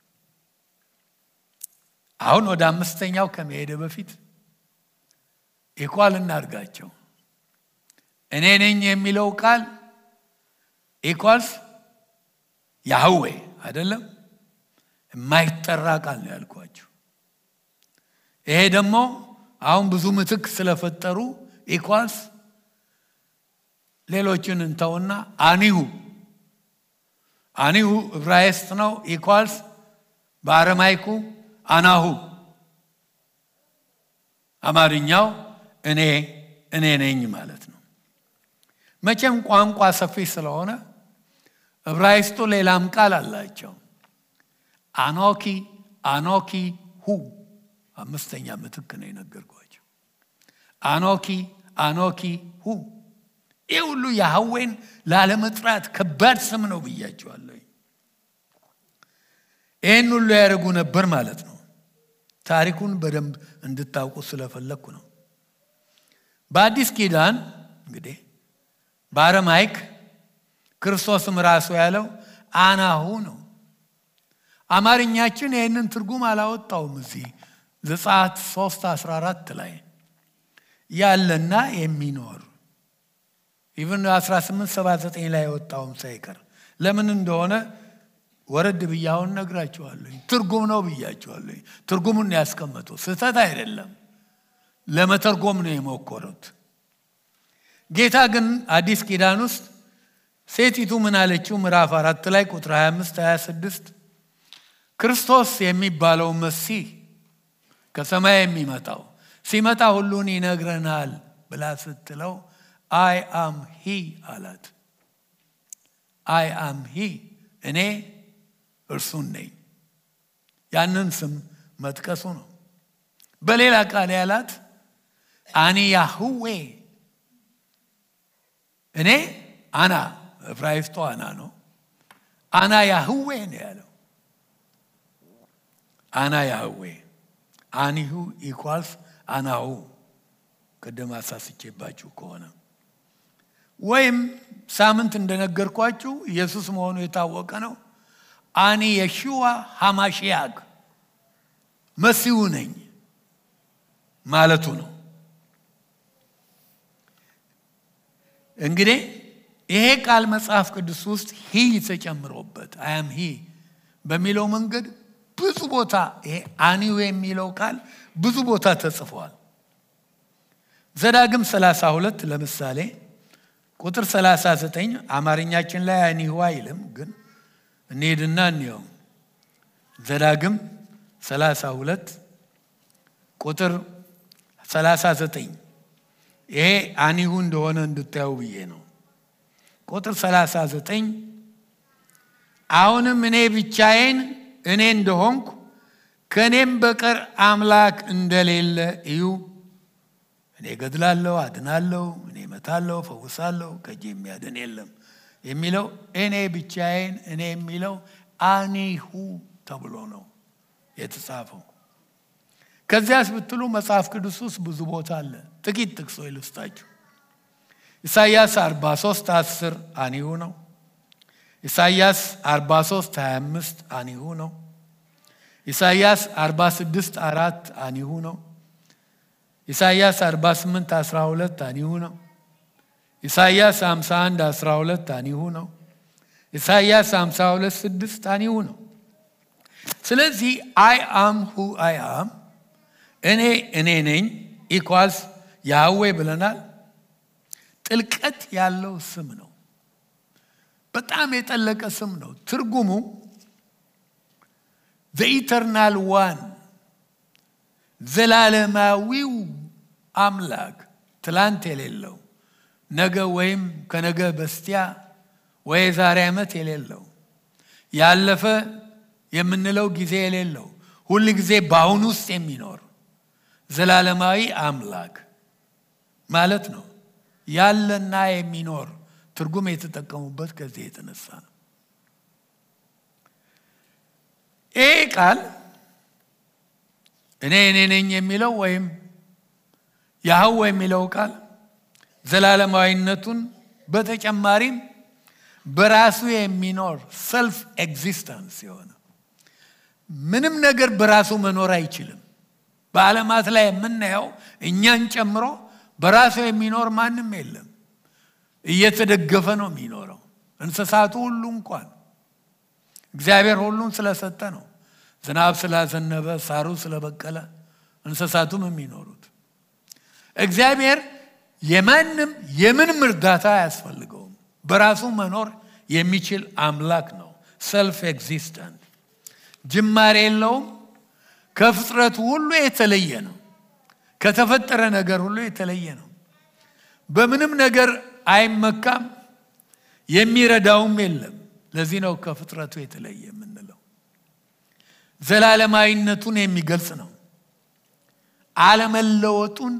አሁን ወደ አምስተኛው ከመሄደ በፊት ኢኳል እናድርጋቸው። እኔ ነኝ የሚለው ቃል ኢኳልስ ያህዌ አይደለም፣ የማይጠራ ቃል ነው ያልኳቸው። ይሄ ደግሞ አሁን ብዙ ምትክ ስለፈጠሩ ኢኳልስ ሌሎችን እንተውና አኒሁ አኒሁ ዕብራይስጥ ነው። ኢኳልስ በአረማይኩ አናሁ አማርኛው እኔ እኔ ነኝ ማለት ነው። መቼም ቋንቋ ሰፊ ስለሆነ ዕብራይስጡ ሌላም ቃል አላቸው። አኖኪ አኖኪ ሁ አምስተኛ ምትክ ነው የነገርኳቸው። አኖኪ አኖኪ ሁ ይህ ሁሉ ያህዌን ላለመጥራት ከባድ ስም ነው ብያቸዋለሁ። ይህን ሁሉ ያደርጉ ነበር ማለት ነው። ታሪኩን በደንብ እንድታውቁ ስለፈለግኩ ነው። በአዲስ ኪዳን እንግዲህ በአረማይክ ክርስቶስም ራሱ ያለው አናሁ ነው። አማርኛችን ይህንን ትርጉም አላወጣውም። እዚህ ዘጸአት 3 14 ላይ ያለና የሚኖር ኢቭን 1879 ላይ የወጣውም ሳይቀር ለምን እንደሆነ ወረድ ብያውን ነግራችኋለሁ። ትርጉም ነው ብያችኋለሁ። ትርጉሙን ያስቀመጡ ስህተት አይደለም፣ ለመተርጎም ነው የሞከሩት። ጌታ ግን አዲስ ኪዳን ውስጥ ሴቲቱ ምን አለችው? ምዕራፍ አራት ላይ ቁጥር 25 26 ክርስቶስ የሚባለው መሲህ ከሰማይ የሚመጣው ሲመጣ ሁሉን ይነግረናል ብላ ስትለው አይ አም ሂ አላት። አይ አም ሂ እኔ እርሱን ነኝ። ያንን ስም መጥቀሱ ነው። በሌላ ቃል ያላት አኒ ያህዌ እኔ አና ዕብራይስጡ አና ነው። አና ያህዌ ነው ያለው። አና ያህዌ አኒሁ ኢኳልስ አናሁ ቅድም አሳስቼባችሁ ከሆነ ወይም ሳምንት እንደነገርኳችሁ ኢየሱስ መሆኑ የታወቀ ነው። አኒ የሽዋ ሐማሽያግ መሲሁ ነኝ ማለቱ ነው። እንግዲህ ይሄ ቃል መጽሐፍ ቅዱስ ውስጥ ሂ ተጨምሮበት አያም ሂ በሚለው መንገድ ብዙ ቦታ ይሄ አኒው የሚለው ቃል ብዙ ቦታ ተጽፏል። ዘዳግም 32 ለምሳሌ ቁጥር 39 አማርኛችን ላይ አኒሁ አይልም፣ ግን እንሄድና እንየው። ዘዳግም 32 ቁጥር 39 ይሄ አኒሁ እንደሆነ እንድታዩ ብዬ ነው። ቁጥር 39 አሁንም እኔ ብቻዬን እኔ እንደሆንኩ ከእኔም በቀር አምላክ እንደሌለ እዩ። እኔ ገድላለሁ፣ አድናለሁ፣ እኔ እመታለሁ፣ ፈውሳለሁ፣ ከእጄ የሚያድን የለም የሚለው እኔ ብቻዬን እኔ የሚለው አኒሁ ተብሎ ነው የተጻፈው። ከዚያስ ብትሉ መጽሐፍ ቅዱስ ውስጥ ብዙ ቦታ አለ። ጥቂት ጥቅሶች ልስጣችሁ። ኢሳይያስ 43 10 አኒሁ ነው። ኢሳይያስ 43 25 አኒሁ ነው። ኢሳይያስ 46 4 አኒሁ ነው። ኢሳይያስ 48 12 አኒሁ ነው። ኢሳይያስ 51 12 አኒሁ ነው። ኢሳይያስ 52 6 አኒሁ ነው። ስለዚህ አይ አም ሁ አይ አም እኔ እኔ ነኝ ኢኳልስ ያህዌ ብለናል። ጥልቀት ያለው ስም ነው። በጣም የጠለቀ ስም ነው። ትርጉሙ ዘኢተርናል ዋን ዘላለማዊው አምላክ ትላንት የሌለው ነገ ወይም ከነገ በስቲያ ወይ ዛሬ ዓመት የሌለው ያለፈ የምንለው ጊዜ የሌለው ሁል ጊዜ በአሁኑ ውስጥ የሚኖር ዘላለማዊ አምላክ ማለት ነው። ያለና የሚኖር ትርጉም የተጠቀሙበት ከዚህ የተነሳ ነው። ይሄ ቃል እኔ እኔ ነኝ የሚለው ወይም ያህዌ የሚለው ቃል ዘላለማዊነቱን በተጨማሪም በራሱ የሚኖር ሰልፍ ኤግዚስተንስ የሆነ ምንም ነገር በራሱ መኖር አይችልም። በዓለማት ላይ የምናየው እኛን ጨምሮ በራሱ የሚኖር ማንም የለም። እየተደገፈ ነው የሚኖረው። እንስሳቱ ሁሉ እንኳን እግዚአብሔር ሁሉን ስለሰጠ ነው። ዝናብ ስላዘነበ፣ ሳሩ ስለበቀለ እንስሳቱም የሚኖሩት እግዚአብሔር የማንም የምንም እርዳታ አያስፈልገውም። በራሱ መኖር የሚችል አምላክ ነው። ሰልፍ ኤግዚስተንት ጅማሬ የለውም። ከፍጥረቱ ሁሉ የተለየ ነው። ከተፈጠረ ነገር ሁሉ የተለየ ነው። በምንም ነገር አይመካም። የሚረዳውም የለም። ለዚህ ነው ከፍጥረቱ የተለየ የምንለው። ዘላለማዊነቱን የሚገልጽ ነው። አለመለወጡን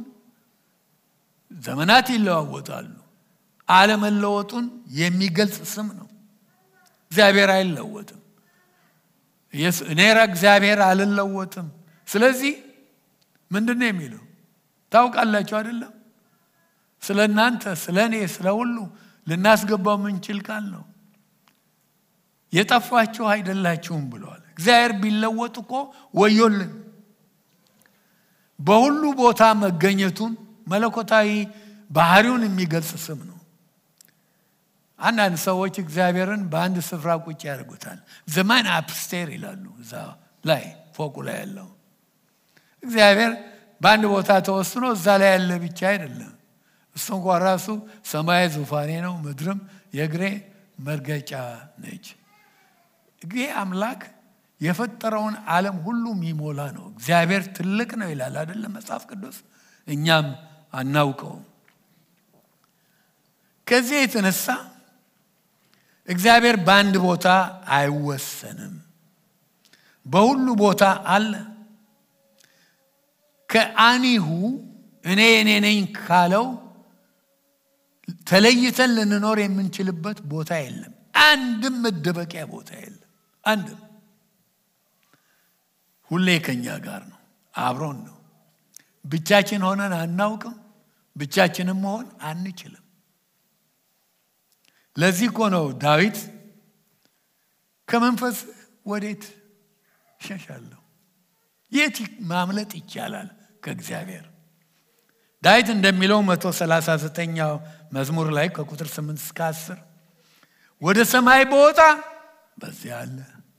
ዘመናት ይለዋወጣሉ። አለመለወጡን የሚገልጽ ስም ነው። እግዚአብሔር አይለወጥም። እኔ እግዚአብሔር አልለወጥም። ስለዚህ ምንድን ነው የሚለው ታውቃላችሁ አይደለም? ስለ እናንተ፣ ስለ እኔ፣ ስለ ሁሉ ልናስገባው የምንችል ቃል ነው። የጠፋችሁ አይደላችሁም ብለዋል። እግዚአብሔር ቢለወጥ እኮ ወዮልን። በሁሉ ቦታ መገኘቱን መለኮታዊ ባህሪውን የሚገልጽ ስም ነው። አንዳንድ ሰዎች እግዚአብሔርን በአንድ ስፍራ ቁጭ ያደርጉታል። ዘማን አፕስቴር ይላሉ። እዛ ላይ ፎቁ ላይ ያለው እግዚአብሔር በአንድ ቦታ ተወስኖ እዛ ላይ ያለ ብቻ አይደለም። እሱ እንኳ ራሱ ሰማይ ዙፋኔ ነው፣ ምድርም የእግሬ መርገጫ ነች። ይህ አምላክ የፈጠረውን ዓለም ሁሉ የሚሞላ ነው። እግዚአብሔር ትልቅ ነው ይላል አይደለም መጽሐፍ ቅዱስ። እኛም አናውቀውም። ከዚህ የተነሳ እግዚአብሔር በአንድ ቦታ አይወሰንም፣ በሁሉ ቦታ አለ። ከአኒሁ እኔ እኔ ነኝ ካለው ተለይተን ልንኖር የምንችልበት ቦታ የለም። አንድም መደበቂያ ቦታ የለም። አንድም ሁሌ ከኛ ጋር ነው፣ አብሮን ነው። ብቻችን ሆነን አናውቅም፣ ብቻችንም መሆን አንችልም። ለዚህ እኮ ነው ዳዊት ከመንፈስ ወዴት እሸሻለሁ? የት ማምለጥ ይቻላል ከእግዚአብሔር? ዳዊት እንደሚለው መቶ ሰላሳ ዘጠኛው መዝሙር ላይ ከቁጥር ስምንት እስከ አስር ወደ ሰማይ በወጣ በዚያ አለ።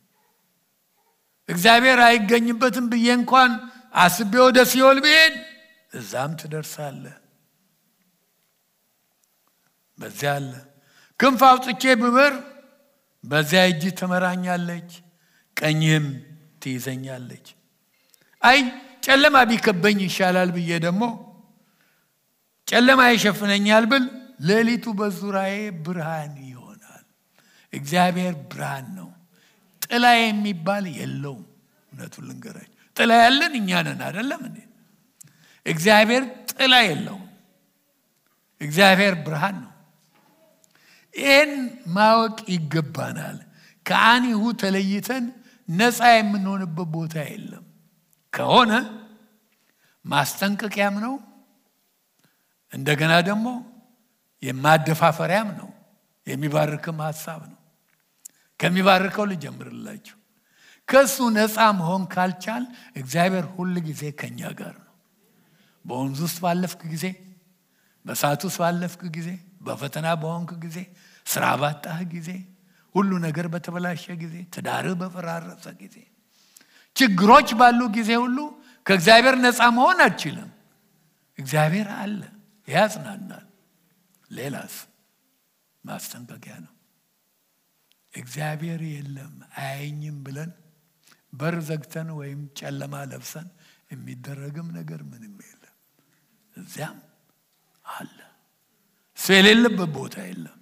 እግዚአብሔር አይገኝበትም ብዬ እንኳን አስቤ ወደ ሲኦል ብሄድ እዛም ትደርሳለህ። በዚያ አለ። ክንፍ አውጥቼ ብበር በዚያ እጅ ትመራኛለች፣ ቀኝህም ትይዘኛለች። አይ ጨለማ ቢከበኝ ይሻላል ብዬ ደግሞ ጨለማ ይሸፍነኛል ብል ሌሊቱ በዙሪያዬ ብርሃን ይሆናል። እግዚአብሔር ብርሃን ነው። ጥላ የሚባል የለውም። እውነቱን ልንገራችሁ፣ ጥላ ያለን እኛ ነን አይደለም እንዴ? እግዚአብሔር ጥላ የለውም። እግዚአብሔር ብርሃን ነው። ይህን ማወቅ ይገባናል። ከአኒሁ ተለይተን ነፃ የምንሆንበት ቦታ የለም። ከሆነ ማስጠንቀቂያም ነው፣ እንደገና ደግሞ የማደፋፈሪያም ነው፣ የሚባርክም ሀሳብ ነው። ከሚባርከው ልጀምርላችሁ። ከእሱ ነፃ መሆን ካልቻል እግዚአብሔር ሁል ጊዜ ከኛ ጋር ነው። በወንዝ ውስጥ ባለፍክ ጊዜ፣ በእሳት ውስጥ ባለፍክ ጊዜ፣ በፈተና በሆንክ ጊዜ፣ ስራ ባጣህ ጊዜ፣ ሁሉ ነገር በተበላሸ ጊዜ፣ ትዳርህ በፈራረሰ ጊዜ፣ ችግሮች ባሉ ጊዜ ሁሉ ከእግዚአብሔር ነፃ መሆን አትችልም። እግዚአብሔር አለ፣ ያጽናናል። ሌላስ ማስጠንቀቂያ ነው። እግዚአብሔር የለም አያኝም ብለን በር ዘግተን ወይም ጨለማ ለብሰን የሚደረግም ነገር ምንም የለም። እዚያም አለ። እሱ የሌለበት ቦታ የለም።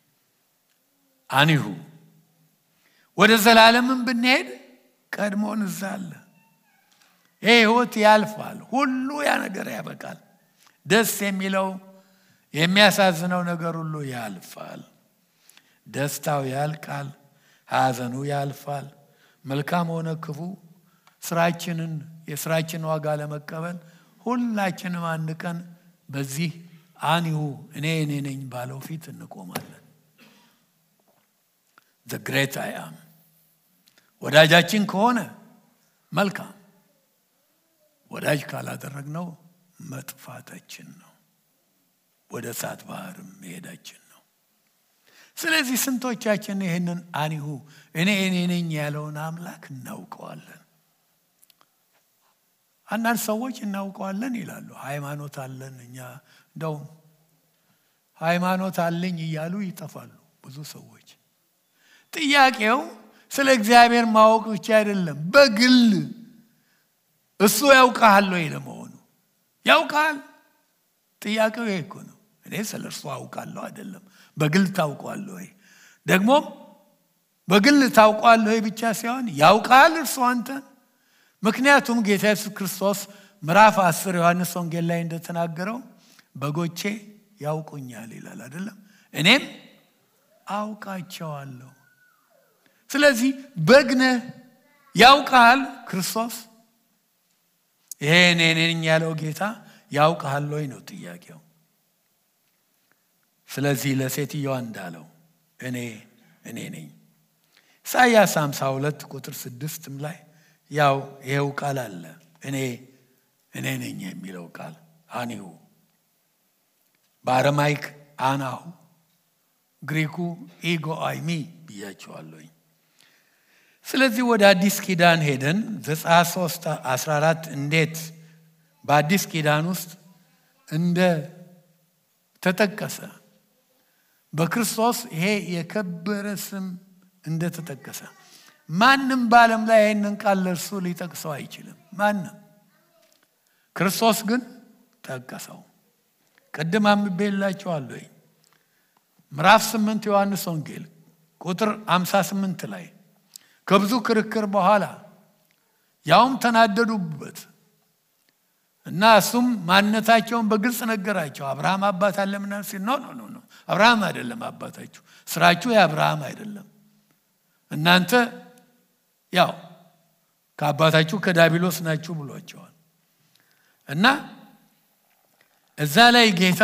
አኒሁ ወደ ዘላለምም ብንሄድ ቀድሞን እዛ አለ። ይህ ህይወት ያልፋል። ሁሉ ያ ነገር ያበቃል። ደስ የሚለው የሚያሳዝነው ነገር ሁሉ ያልፋል። ደስታው ያልቃል። ሐዘኑ ያልፋል። መልካም ሆነ ክፉ ስራችንን የስራችን ዋጋ ለመቀበል ሁላችንም አንድ ቀን በዚህ አኒሁ እኔ እኔ ነኝ ባለው ፊት እንቆማለን። ዘ ግሬት አይ አም ወዳጃችን ከሆነ መልካም፣ ወዳጅ ካላደረግነው መጥፋታችን ነው። ወደ እሳት ባህርም መሄዳችን ነው። ስለዚህ ስንቶቻችን ይህንን አኒሁ እኔ እኔ ነኝ ያለውን አምላክ እናውቀዋለን? አንዳንድ ሰዎች እናውቀዋለን ይላሉ። ሃይማኖት አለን እኛ እንደውም ሃይማኖት አለኝ እያሉ ይጠፋሉ ብዙ ሰዎች። ጥያቄው ስለ እግዚአብሔር ማወቅ ብቻ አይደለም፣ በግል እሱ ያውቃል ወይ ለመሆኑ ያውቃል? ጥያቄው ይሄ እኮ ነው። እኔ ስለ እርሱ አውቃለሁ አይደለም፣ በግል ታውቋለሁ ወይ? ደግሞም በግል ታውቋለሁ ወይ ብቻ ሳይሆን ያውቃል እርሱ አንተን። ምክንያቱም ጌታ ኢየሱስ ክርስቶስ ምዕራፍ አስር ዮሐንስ ወንጌል ላይ እንደተናገረው በጎቼ ያውቁኛል ይላል አይደለም፣ እኔም አውቃቸዋለሁ። ስለዚህ በግነህ ያውቃል ክርስቶስ። ይሄ እኔ ነኝ ያለው ጌታ ያውቃል ወይ ነው ጥያቄው። ስለዚህ ለሴትዮዋ እንዳለው እኔ እኔ ነኝ። ኢሳይያስ 52 ቁጥር ስድስትም ላይ ያው ይሄው ቃል አለ። እኔ እኔ ነኝ የሚለው ቃል አኒሁ፣ በአረማይክ አናሁ፣ ግሪኩ ኢጎ አይሚ ብያቸዋለሁኝ። ስለዚህ ወደ አዲስ ኪዳን ሄደን ዘጸአት 3 14 እንዴት በአዲስ ኪዳን ውስጥ እንደ ተጠቀሰ በክርስቶስ ይሄ የከበረ ስም እንደተጠቀሰ ማንም በዓለም ላይ ይህንን ቃል ለእርሱ ሊጠቅሰው አይችልም። ማንም ክርስቶስ ግን ጠቀሰው። ቅድም አንብቤላችኋለሁ። ምዕራፍ 8 ዮሐንስ ወንጌል ቁጥር 58 ላይ ከብዙ ክርክር በኋላ ያውም ተናደዱበት እና እሱም ማንነታቸውን በግልጽ ነገራቸው። አብርሃም አባት አለ ምናምን ሲል ኖ ኖ ኖ አብርሃም አይደለም አባታችሁ፣ ስራችሁ የአብርሃም አይደለም። እናንተ ያው ከአባታችሁ ከዳቢሎስ ናችሁ ብሏቸዋል። እና እዛ ላይ ጌታ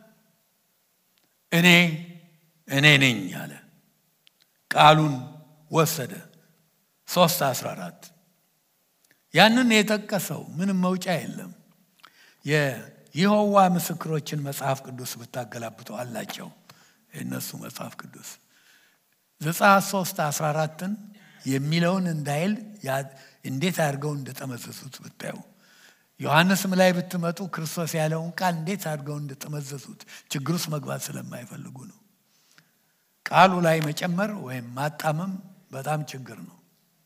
እኔ እኔ ነኝ አለ። ቃሉን ወሰደ። ሶስት አስራ አራት ያንን የጠቀሰው ምንም መውጫ የለም። የይሖዋ ምስክሮችን መጽሐፍ ቅዱስ ብታገላብጡ አላቸው። የእነሱ መጽሐፍ ቅዱስ ዘጸአት ሶስት አስራ አራትን የሚለውን እንዳይል እንዴት አድርገው እንደጠመዘዙት ብታዩ ዮሐንስም ላይ ብትመጡ ክርስቶስ ያለውን ቃል እንዴት አድርገው እንደጠመዘዙት ችግር ውስጥ መግባት ስለማይፈልጉ ነው። ቃሉ ላይ መጨመር ወይም ማጣመም በጣም ችግር ነው።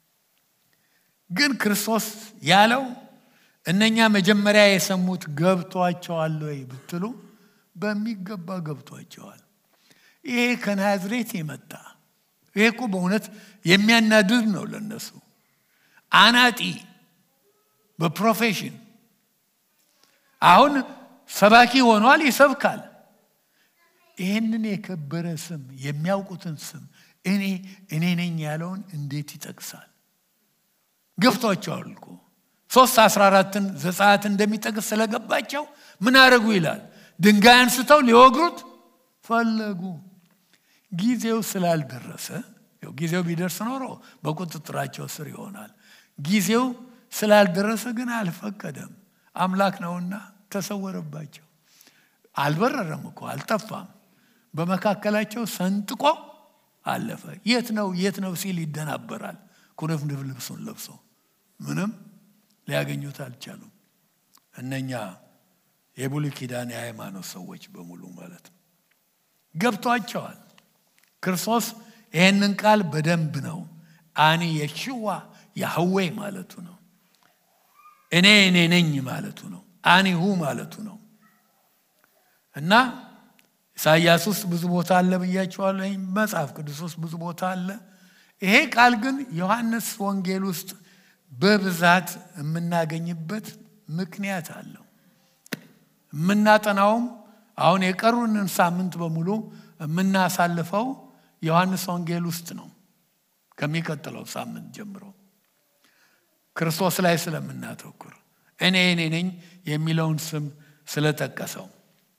ግን ክርስቶስ ያለው እነኛ መጀመሪያ የሰሙት ገብቷቸዋል ወይ ብትሉ በሚገባ ገብቷቸዋል። ይሄ ከናዝሬት የመጣ ይሄ እኮ በእውነት የሚያናድድ ነው ለነሱ። አናጢ በፕሮፌሽን አሁን ሰባኪ ሆኗል፣ ይሰብካል። ይህንን የከበረ ስም የሚያውቁትን ስም እኔ እኔ ነኝ ያለውን እንዴት ይጠቅሳል? ገብቷቸዋል እኮ ሶስት አስራ አራትን ዘጸአት እንደሚጠቅስ ስለገባቸው ምን አደረጉ ይላል። ድንጋይ አንስተው ሊወግሩት ፈለጉ። ጊዜው ስላልደረሰ ጊዜው ቢደርስ ኖሮ በቁጥጥራቸው ስር ይሆናል። ጊዜው ስላልደረሰ ግን አልፈቀደም። አምላክ ነውና ተሰወረባቸው። አልበረረም እኮ አልጠፋም። በመካከላቸው ሰንጥቆ አለፈ። የት ነው የት ነው ሲል ይደናበራል። ኩርፍንፍ ልብሱን ለብሶ ምንም ሊያገኙት አልቻሉም። እነኛ የብሉይ ኪዳን የሃይማኖት ሰዎች በሙሉ ማለት ነው ገብቷቸዋል። ክርስቶስ ይህንን ቃል በደንብ ነው አኒ የሽዋ ያህዌ ማለቱ ነው። እኔ እኔ ነኝ ማለቱ ነው። አኒሁ ማለቱ ነው እና ኢሳይያስ ውስጥ ብዙ ቦታ አለ ብያቸዋለሁ። መጽሐፍ ቅዱስ ውስጥ ብዙ ቦታ አለ። ይሄ ቃል ግን ዮሐንስ ወንጌል ውስጥ በብዛት የምናገኝበት ምክንያት አለው። የምናጠናውም አሁን የቀሩንን ሳምንት በሙሉ የምናሳልፈው ዮሐንስ ወንጌል ውስጥ ነው። ከሚቀጥለው ሳምንት ጀምሮ ክርስቶስ ላይ ስለምናተኩር እኔ እኔ ነኝ የሚለውን ስም ስለጠቀሰው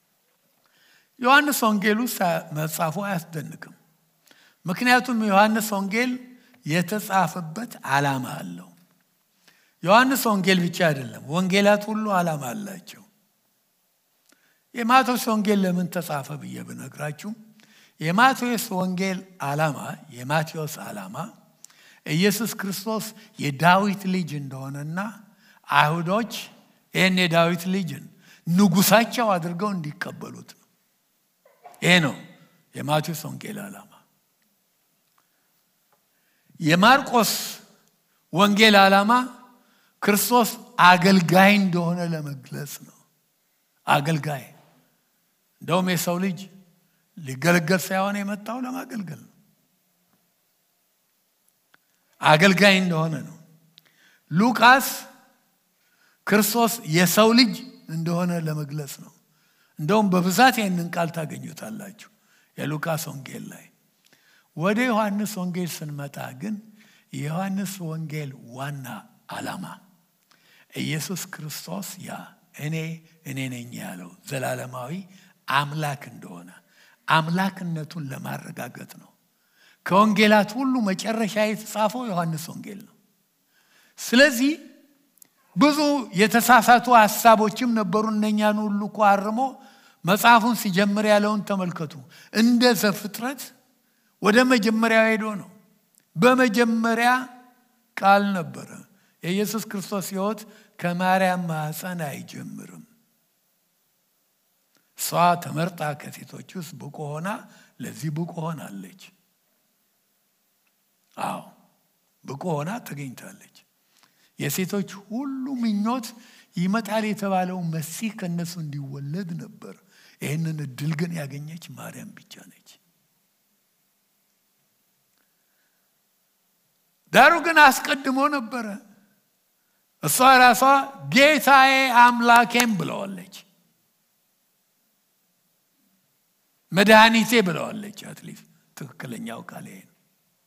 ዮሐንስ ወንጌል ውስጥ መጻፉ አያስደንቅም። ምክንያቱም ዮሐንስ ወንጌል የተጻፈበት ዓላማ አለው። ዮሐንስ ወንጌል ብቻ አይደለም፣ ወንጌላት ሁሉ ዓላማ አላቸው። የማቴዎስ ወንጌል ለምን ተጻፈ ብዬ ብነግራችሁ የማቴዎስ ወንጌል ዓላማ የማቴዎስ ዓላማ ኢየሱስ ክርስቶስ የዳዊት ልጅ እንደሆነና አይሁዶች ይህን የዳዊት ልጅን ንጉሳቸው አድርገው እንዲቀበሉት ነው። ይሄ ነው የማቴዎስ ወንጌል ዓላማ። የማርቆስ ወንጌል ዓላማ ክርስቶስ አገልጋይ እንደሆነ ለመግለጽ ነው። አገልጋይ እንደውም የሰው ልጅ ሊገለገል ሳይሆን የመጣው ለማገልገል ነው። አገልጋይ እንደሆነ ነው። ሉቃስ ክርስቶስ የሰው ልጅ እንደሆነ ለመግለጽ ነው። እንደውም በብዛት ይህንን ቃል ታገኙታላችሁ የሉቃስ ወንጌል ላይ። ወደ ዮሐንስ ወንጌል ስንመጣ ግን የዮሐንስ ወንጌል ዋና ዓላማ ኢየሱስ ክርስቶስ ያ እኔ እኔ ነኝ ያለው ዘላለማዊ አምላክ እንደሆነ አምላክነቱን ለማረጋገጥ ነው። ከወንጌላት ሁሉ መጨረሻ የተጻፈው ዮሐንስ ወንጌል ነው። ስለዚህ ብዙ የተሳሳቱ ሀሳቦችም ነበሩ። እነኛን ሁሉ እኮ አርሞ መጽሐፉን ሲጀምር ያለውን ተመልከቱ። እንደ ዘፍጥረት ወደ መጀመሪያው ሄዶ ነው። በመጀመሪያ ቃል ነበረ። የኢየሱስ ክርስቶስ ሕይወት ከማርያም ማኅፀን አይጀምርም። እሷ ተመርጣ ከሴቶች ውስጥ ብቁ ሆና ለዚህ ብቁ ሆናለች። አዎ ብቁ ሆና ተገኝታለች። የሴቶች ሁሉ ምኞት ይመጣል የተባለው መሲህ ከእነሱ እንዲወለድ ነበር። ይህንን እድል ግን ያገኘች ማርያም ብቻ ነች። ዳሩ ግን አስቀድሞ ነበረ። እሷ ራሷ ጌታዬ አምላኬም ብለዋለች። መድኃኒቴ ብለዋለች። አትሊስት ትክክለኛው ቃል ይሄ ነው።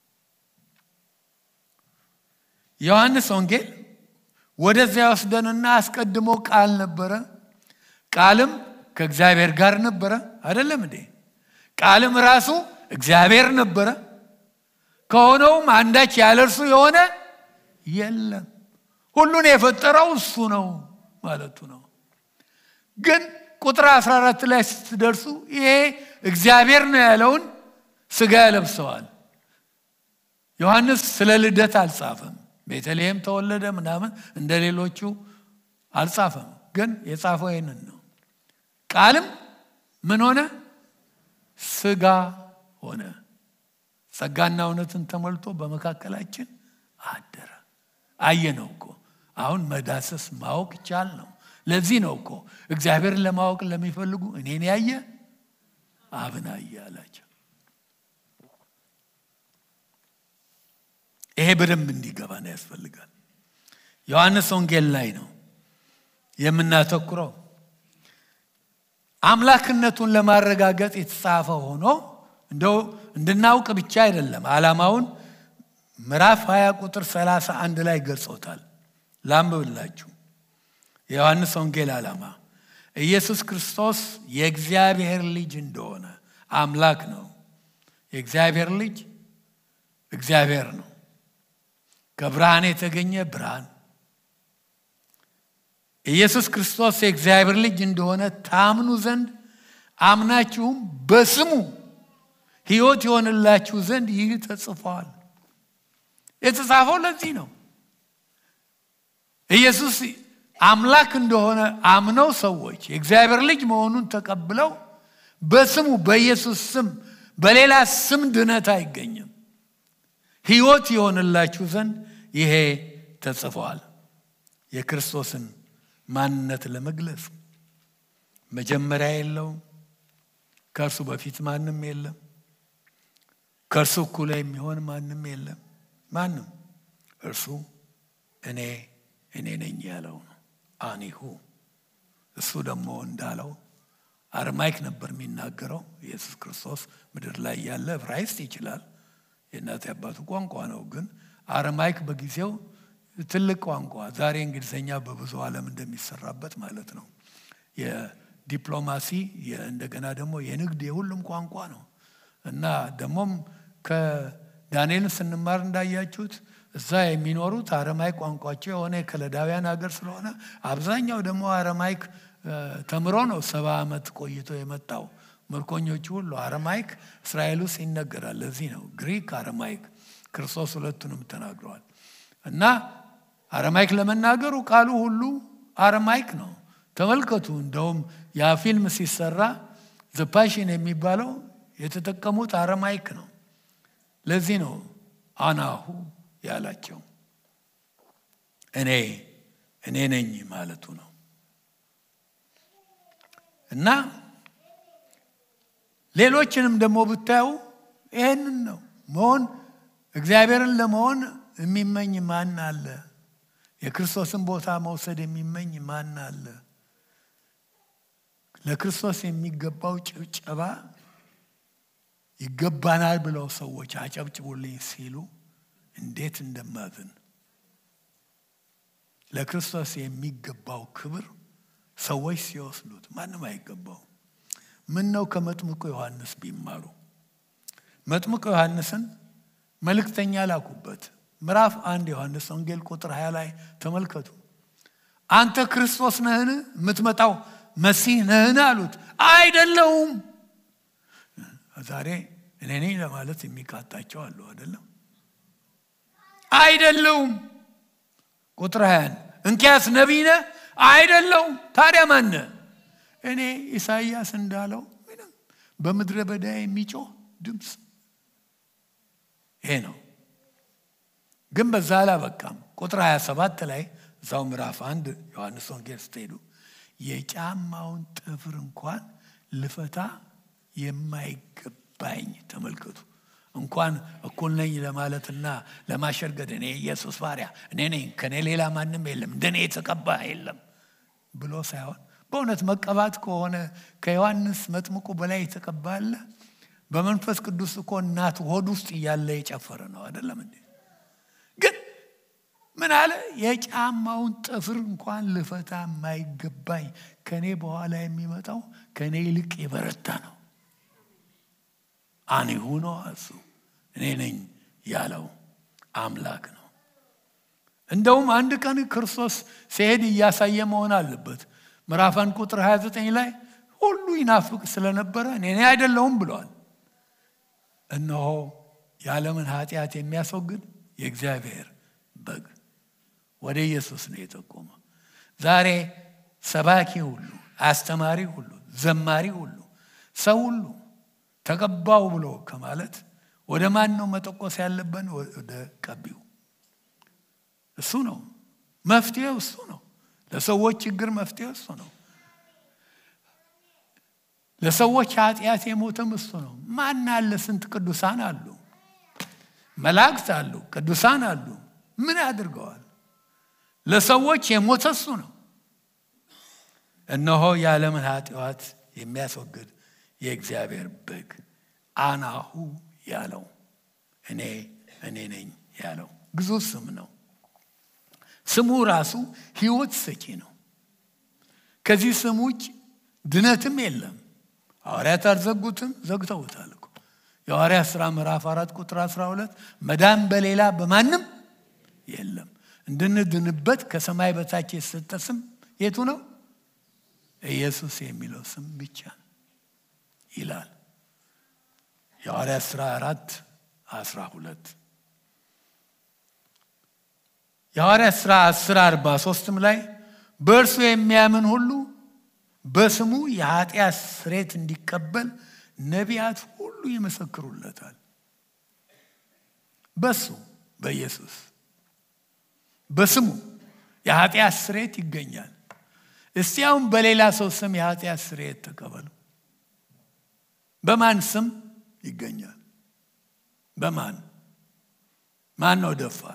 ዮሐንስ ወንጌል ወደዚያ ወስደንና አስቀድሞ ቃል ነበረ፣ ቃልም ከእግዚአብሔር ጋር ነበረ። አይደለም እንዴ? ቃልም ራሱ እግዚአብሔር ነበረ። ከሆነውም አንዳች ያለ እርሱ የሆነ የለም። ሁሉን የፈጠረው እሱ ነው ማለቱ ነው። ግን ቁጥር 14 ላይ ስትደርሱ ይሄ እግዚአብሔር ነው ያለውን ስጋ ያለብሰዋል። ዮሐንስ ስለ ልደት አልጻፈም። ቤተልሔም ተወለደ ምናምን እንደ ሌሎቹ አልጻፈም፣ ግን የጻፈው ይህንን ነው። ቃልም ምን ሆነ? ስጋ ሆነ፣ ጸጋና እውነትን ተሞልቶ በመካከላችን አደረ። አየነው እኮ አሁን መዳሰስ ማወቅ ይቻል ነው። ለዚህ ነው እኮ እግዚአብሔርን ለማወቅ ለሚፈልጉ እኔን ያየ አብን አየ አላቸው። ይሄ በደንብ እንዲገባን ያስፈልጋል። ዮሐንስ ወንጌል ላይ ነው የምናተኩረው። አምላክነቱን ለማረጋገጥ የተጻፈ ሆኖ እንደው እንድናውቅ ብቻ አይደለም። ዓላማውን ምዕራፍ 20 ቁጥር 31 ላይ ገልጾታል። ላንብብላችሁ። የዮሐንስ ወንጌል ዓላማ ኢየሱስ ክርስቶስ የእግዚአብሔር ልጅ እንደሆነ አምላክ ነው። የእግዚአብሔር ልጅ እግዚአብሔር ነው። ከብርሃን የተገኘ ብርሃን ኢየሱስ ክርስቶስ የእግዚአብሔር ልጅ እንደሆነ ታምኑ ዘንድ አምናችሁም በስሙ ሕይወት የሆንላችሁ ዘንድ ይህ ተጽፏል። የተጻፈው ለዚህ ነው። ኢየሱስ አምላክ እንደሆነ አምነው ሰዎች የእግዚአብሔር ልጅ መሆኑን ተቀብለው በስሙ በኢየሱስ ስም በሌላ ስም ድነት አይገኝም። ሕይወት የሆንላችሁ ዘንድ ይሄ ተጽፏል። የክርስቶስን ማንነት ለመግለጽ መጀመሪያ የለውም። ከእርሱ በፊት ማንም የለም። ከእርሱ እኩል የሚሆን ማንም የለም። ማንም እርሱ እኔ እኔ ነኝ ያለው ነው። አኒሁ እሱ ደግሞ እንዳለው አርማይክ ነበር የሚናገረው። ኢየሱስ ክርስቶስ ምድር ላይ ያለ ዕብራይስጥ ይችላል፣ የእናት አባቱ ቋንቋ ነው። ግን አርማይክ በጊዜው ትልቅ ቋንቋ፣ ዛሬ እንግሊዝኛ በብዙ ዓለም እንደሚሰራበት ማለት ነው። የዲፕሎማሲ እንደገና ደግሞ የንግድ የሁሉም ቋንቋ ነው እና ደግሞም ከዳንኤልን ስንማር እንዳያችሁት እዛ የሚኖሩት አረማይክ ቋንቋቸው የሆነ የከለዳውያን ሀገር ስለሆነ አብዛኛው ደግሞ አረማይክ ተምሮ ነው ሰባ ዓመት ቆይቶ የመጣው። ምርኮኞቹ ሁሉ አረማይክ እስራኤል ውስጥ ይነገራል። ለዚህ ነው ግሪክ፣ አረማይክ ክርስቶስ ሁለቱንም ተናግረዋል። እና አረማይክ ለመናገሩ ቃሉ ሁሉ አረማይክ ነው። ተመልከቱ። እንደውም ያ ፊልም ሲሰራ ዘፓሽን የሚባለው የተጠቀሙት አረማይክ ነው። ለዚህ ነው አናሁ ያላቸው እኔ እኔ ነኝ ማለቱ ነው። እና ሌሎችንም ደግሞ ብታዩ ይህንን ነው መሆን እግዚአብሔርን ለመሆን የሚመኝ ማን አለ? የክርስቶስን ቦታ መውሰድ የሚመኝ ማን አለ? ለክርስቶስ የሚገባው ጭብጨባ ይገባናል ብለው ሰዎች አጨብጭቡልኝ ሲሉ እንዴት እንደማዝን ለክርስቶስ የሚገባው ክብር ሰዎች ሲወስዱት ማንም አይገባው። ምን ነው ከመጥምቁ ዮሐንስ ቢማሩ። መጥምቁ ዮሐንስን መልእክተኛ ላኩበት። ምዕራፍ አንድ ዮሐንስ ወንጌል ቁጥር 20 ላይ ተመልከቱ። አንተ ክርስቶስ ነህን? የምትመጣው መሲህ ነህን? አሉት። አይደለውም። ዛሬ እኔ ነኝ ለማለት የሚቃጣቸው አሉ አይደለም? አይደለውም። ቁጥር 20 እንኪያስ ነቢይ ነህ? አይደለውም። ታዲያ ማነ? እኔ ኢሳይያስ እንዳለው ምንም በምድረ በዳ የሚጮህ ድምፅ ይሄ ነው። ግን በዛ አላበቃም። ቁጥር 27 ላይ እዛው ምዕራፍ አንድ ዮሐንስ ወንጌል ስትሄዱ የጫማውን ጥፍር እንኳን ልፈታ የማይገባኝ ተመልከቱ። እንኳን እኩል ነኝ ለማለትና ለማሸርገድ እኔ ኢየሱስ ባሪያ እኔ ነኝ፣ ከኔ ሌላ ማንም የለም፣ እንደኔ የተቀባ የለም ብሎ ሳይሆን በእውነት መቀባት ከሆነ ከዮሐንስ መጥምቁ በላይ የተቀባ አለ? በመንፈስ ቅዱስ እኮ እናት ሆድ ውስጥ እያለ የጨፈረ ነው አይደለም እንዴ? ግን ምን አለ? የጫማውን ጥፍር እንኳን ልፈታ የማይገባኝ ከእኔ በኋላ የሚመጣው ከእኔ ይልቅ የበረታ ነው። አኒሁ ነው እሱ እኔ ነኝ ያለው አምላክ ነው። እንደውም አንድ ቀን ክርስቶስ ሲሄድ እያሳየ መሆን አለበት። ምዕራፍ አንድ ቁጥር 29 ላይ ሁሉ ይናፍቅ ስለነበረ እኔ አይደለሁም ብለዋል። እነሆ የዓለምን ኃጢአት የሚያስወግድ የእግዚአብሔር በግ ወደ ኢየሱስ ነው የጠቆመ። ዛሬ ሰባኪ ሁሉ፣ አስተማሪ ሁሉ፣ ዘማሪ ሁሉ፣ ሰው ሁሉ ተቀባው ብሎ ከማለት ወደ ማን ነው መጠቆስ ያለብን? ወደ ቀቢው። እሱ ነው መፍትሄው፣ እሱ ነው ለሰዎች ችግር መፍትሄው እሱ ነው። ለሰዎች ኃጢአት የሞተም እሱ ነው። ማን አለ? ስንት ቅዱሳን አሉ፣ መላእክት አሉ፣ ቅዱሳን አሉ። ምን አድርገዋል? ለሰዎች የሞተ እሱ ነው። እነሆ የዓለምን ኃጢአት የሚያስወግድ የእግዚአብሔር በግ አናሁ ያለው እኔ እኔ ነኝ ያለው ግዙፍ ስም ነው። ስሙ ራሱ ሕይወት ሰጪ ነው። ከዚህ ስም ውጭ ድነትም የለም። ሐዋርያት አልዘጉትም፣ ዘግተውታል እኮ የሐዋርያት ሥራ ምዕራፍ አራት ቁጥር 12 መዳን በሌላ በማንም የለም እንድንድንበት ከሰማይ በታች የተሰጠ ስም የቱ ነው? ኢየሱስ የሚለው ስም ብቻ ይላል። የሐዋርያት ሥራ አራት አስራ ሁለት የሐዋርያት ሥራ አስር አርባ ሶስትም ላይ በእርሱ የሚያምን ሁሉ በስሙ የኃጢአት ስሬት እንዲቀበል ነቢያት ሁሉ ይመሰክሩለታል። በሱ በኢየሱስ በስሙ የኃጢአት ስሬት ይገኛል። እስቲ አሁን በሌላ ሰው ስም የኃጢአት ስሬት ተቀበሉ። በማን ስም ይገኛል? በማን ማን ነው ደፋር?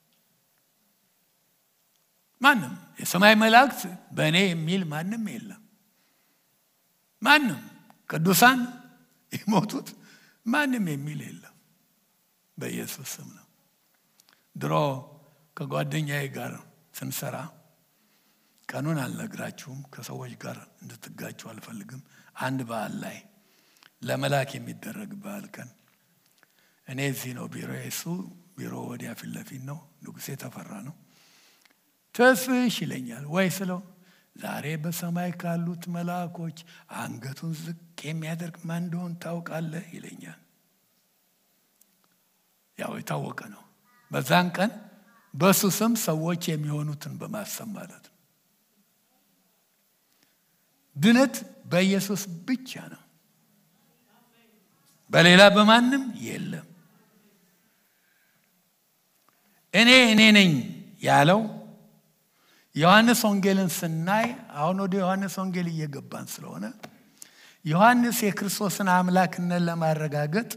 ማንም የሰማይ መላእክት በእኔ የሚል ማንም የለም። ማንም ቅዱሳን የሞቱት ማንም የሚል የለም። በኢየሱስ ስም ነው። ድሮ ከጓደኛዬ ጋር ስንሰራ ቀኑን አልነግራችሁም፣ ከሰዎች ጋር እንድትጋችሁ አልፈልግም። አንድ በዓል ላይ ለመላክ የሚደረግ በዓል ቀን እኔ እዚህ ነው ቢሮ፣ እሱ ቢሮ ወዲያ ፊት ለፊት ነው። ንጉሴ ተፈራ ነው። ተስፍሽ ይለኛል ወይ ስለው ዛሬ በሰማይ ካሉት መልአኮች አንገቱን ዝቅ የሚያደርግ ማን እንደሆን ታውቃለህ ይለኛል። ያው የታወቀ ነው። በዛን ቀን በእሱ ስም ሰዎች የሚሆኑትን በማሰብ ማለት ነው። ድነት በኢየሱስ ብቻ ነው፣ በሌላ በማንም የለም። እኔ እኔ ነኝ ያለው ዮሐንስ ወንጌልን ስናይ አሁን ወደ ዮሐንስ ወንጌል እየገባን ስለሆነ ዮሐንስ የክርስቶስን አምላክነት ለማረጋገጥ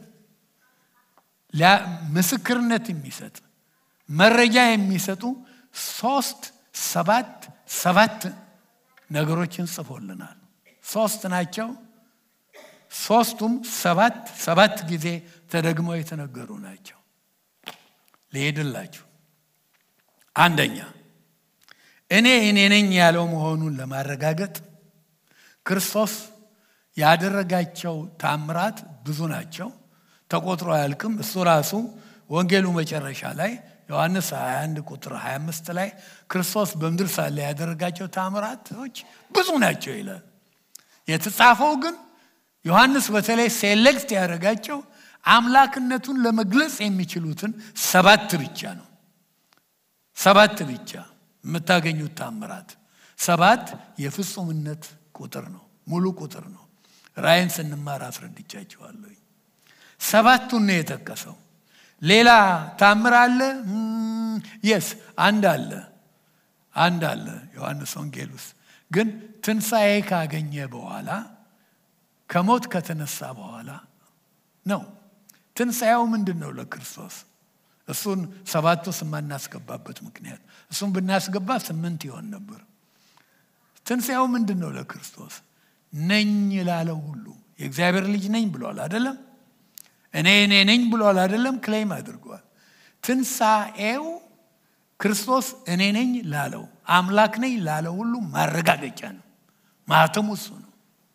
ምስክርነት የሚሰጥ መረጃ የሚሰጡ ሶስት ሰባት ሰባት ነገሮችን ጽፎልናል። ሶስት ናቸው። ሶስቱም ሰባት ሰባት ጊዜ ተደግመው የተነገሩ ናቸው። ልሄድላችሁ። አንደኛ እኔ እኔ ነኝ ያለው መሆኑን ለማረጋገጥ ክርስቶስ ያደረጋቸው ታምራት ብዙ ናቸው፣ ተቆጥሮ አያልቅም። እሱ ራሱ ወንጌሉ መጨረሻ ላይ ዮሐንስ 21 ቁጥር 25 ላይ ክርስቶስ በምድር ሳለ ያደረጋቸው ታምራቶች ብዙ ናቸው ይላል። የተጻፈው ግን ዮሐንስ በተለይ ሴሌክት ያደረጋቸው አምላክነቱን ለመግለጽ የሚችሉትን ሰባት ብቻ ነው። ሰባት ብቻ የምታገኙት ታምራት ሰባት የፍጹምነት ቁጥር ነው፣ ሙሉ ቁጥር ነው። ራእይን ስንማር አስረድቻቸዋለሁ። ሰባቱን ነው የጠቀሰው። ሌላ ታምር አለ? የስ አንድ አለ፣ አንድ አለ ዮሐንስ ወንጌል ውስጥ ግን ትንሣኤ ካገኘ በኋላ ከሞት ከተነሳ በኋላ ነው። ትንሣኤው ምንድን ነው ለክርስቶስ? እሱን ሰባት ውስጥ የማናስገባበት ምክንያት እሱን ብናስገባ ስምንት ይሆን ነበር። ትንሣኤው ምንድን ነው ለክርስቶስ? ነኝ ላለው ሁሉ የእግዚአብሔር ልጅ ነኝ ብሏል አይደለም? እኔ እኔ ነኝ ብሏል አይደለም? ክሌም አድርጓል። ትንሣኤው ክርስቶስ እኔ ነኝ ላለው አምላክ ነኝ ላለው ሁሉ ማረጋገጫ ነው። ማህተሙ እሱ ነው።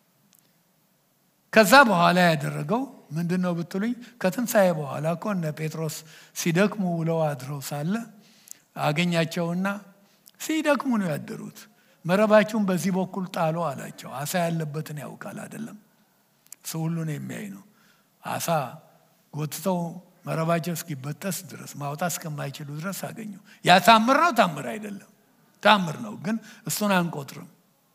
ከዛ በኋላ ያደረገው ምንድን ነው ብትሉኝ፣ ከትንሣኤ በኋላ እኮ እነ ጴጥሮስ ሲደክሙ ውለው አድረው ሳለ አገኛቸውና ሲደክሙ ነው ያደሩት። መረባችሁን በዚህ በኩል ጣሉ አላቸው። አሳ ያለበትን ያውቃል አይደለም? እሱ ሁሉን የሚያይ ነው። አሳ ጎትተው መረባቸው እስኪበጠስ ድረስ ማውጣት እስከማይችሉ ድረስ አገኙ። ያ ታምር ነው? ታምር አይደለም። ታምር ነው፣ ግን እሱን አንቆጥርም።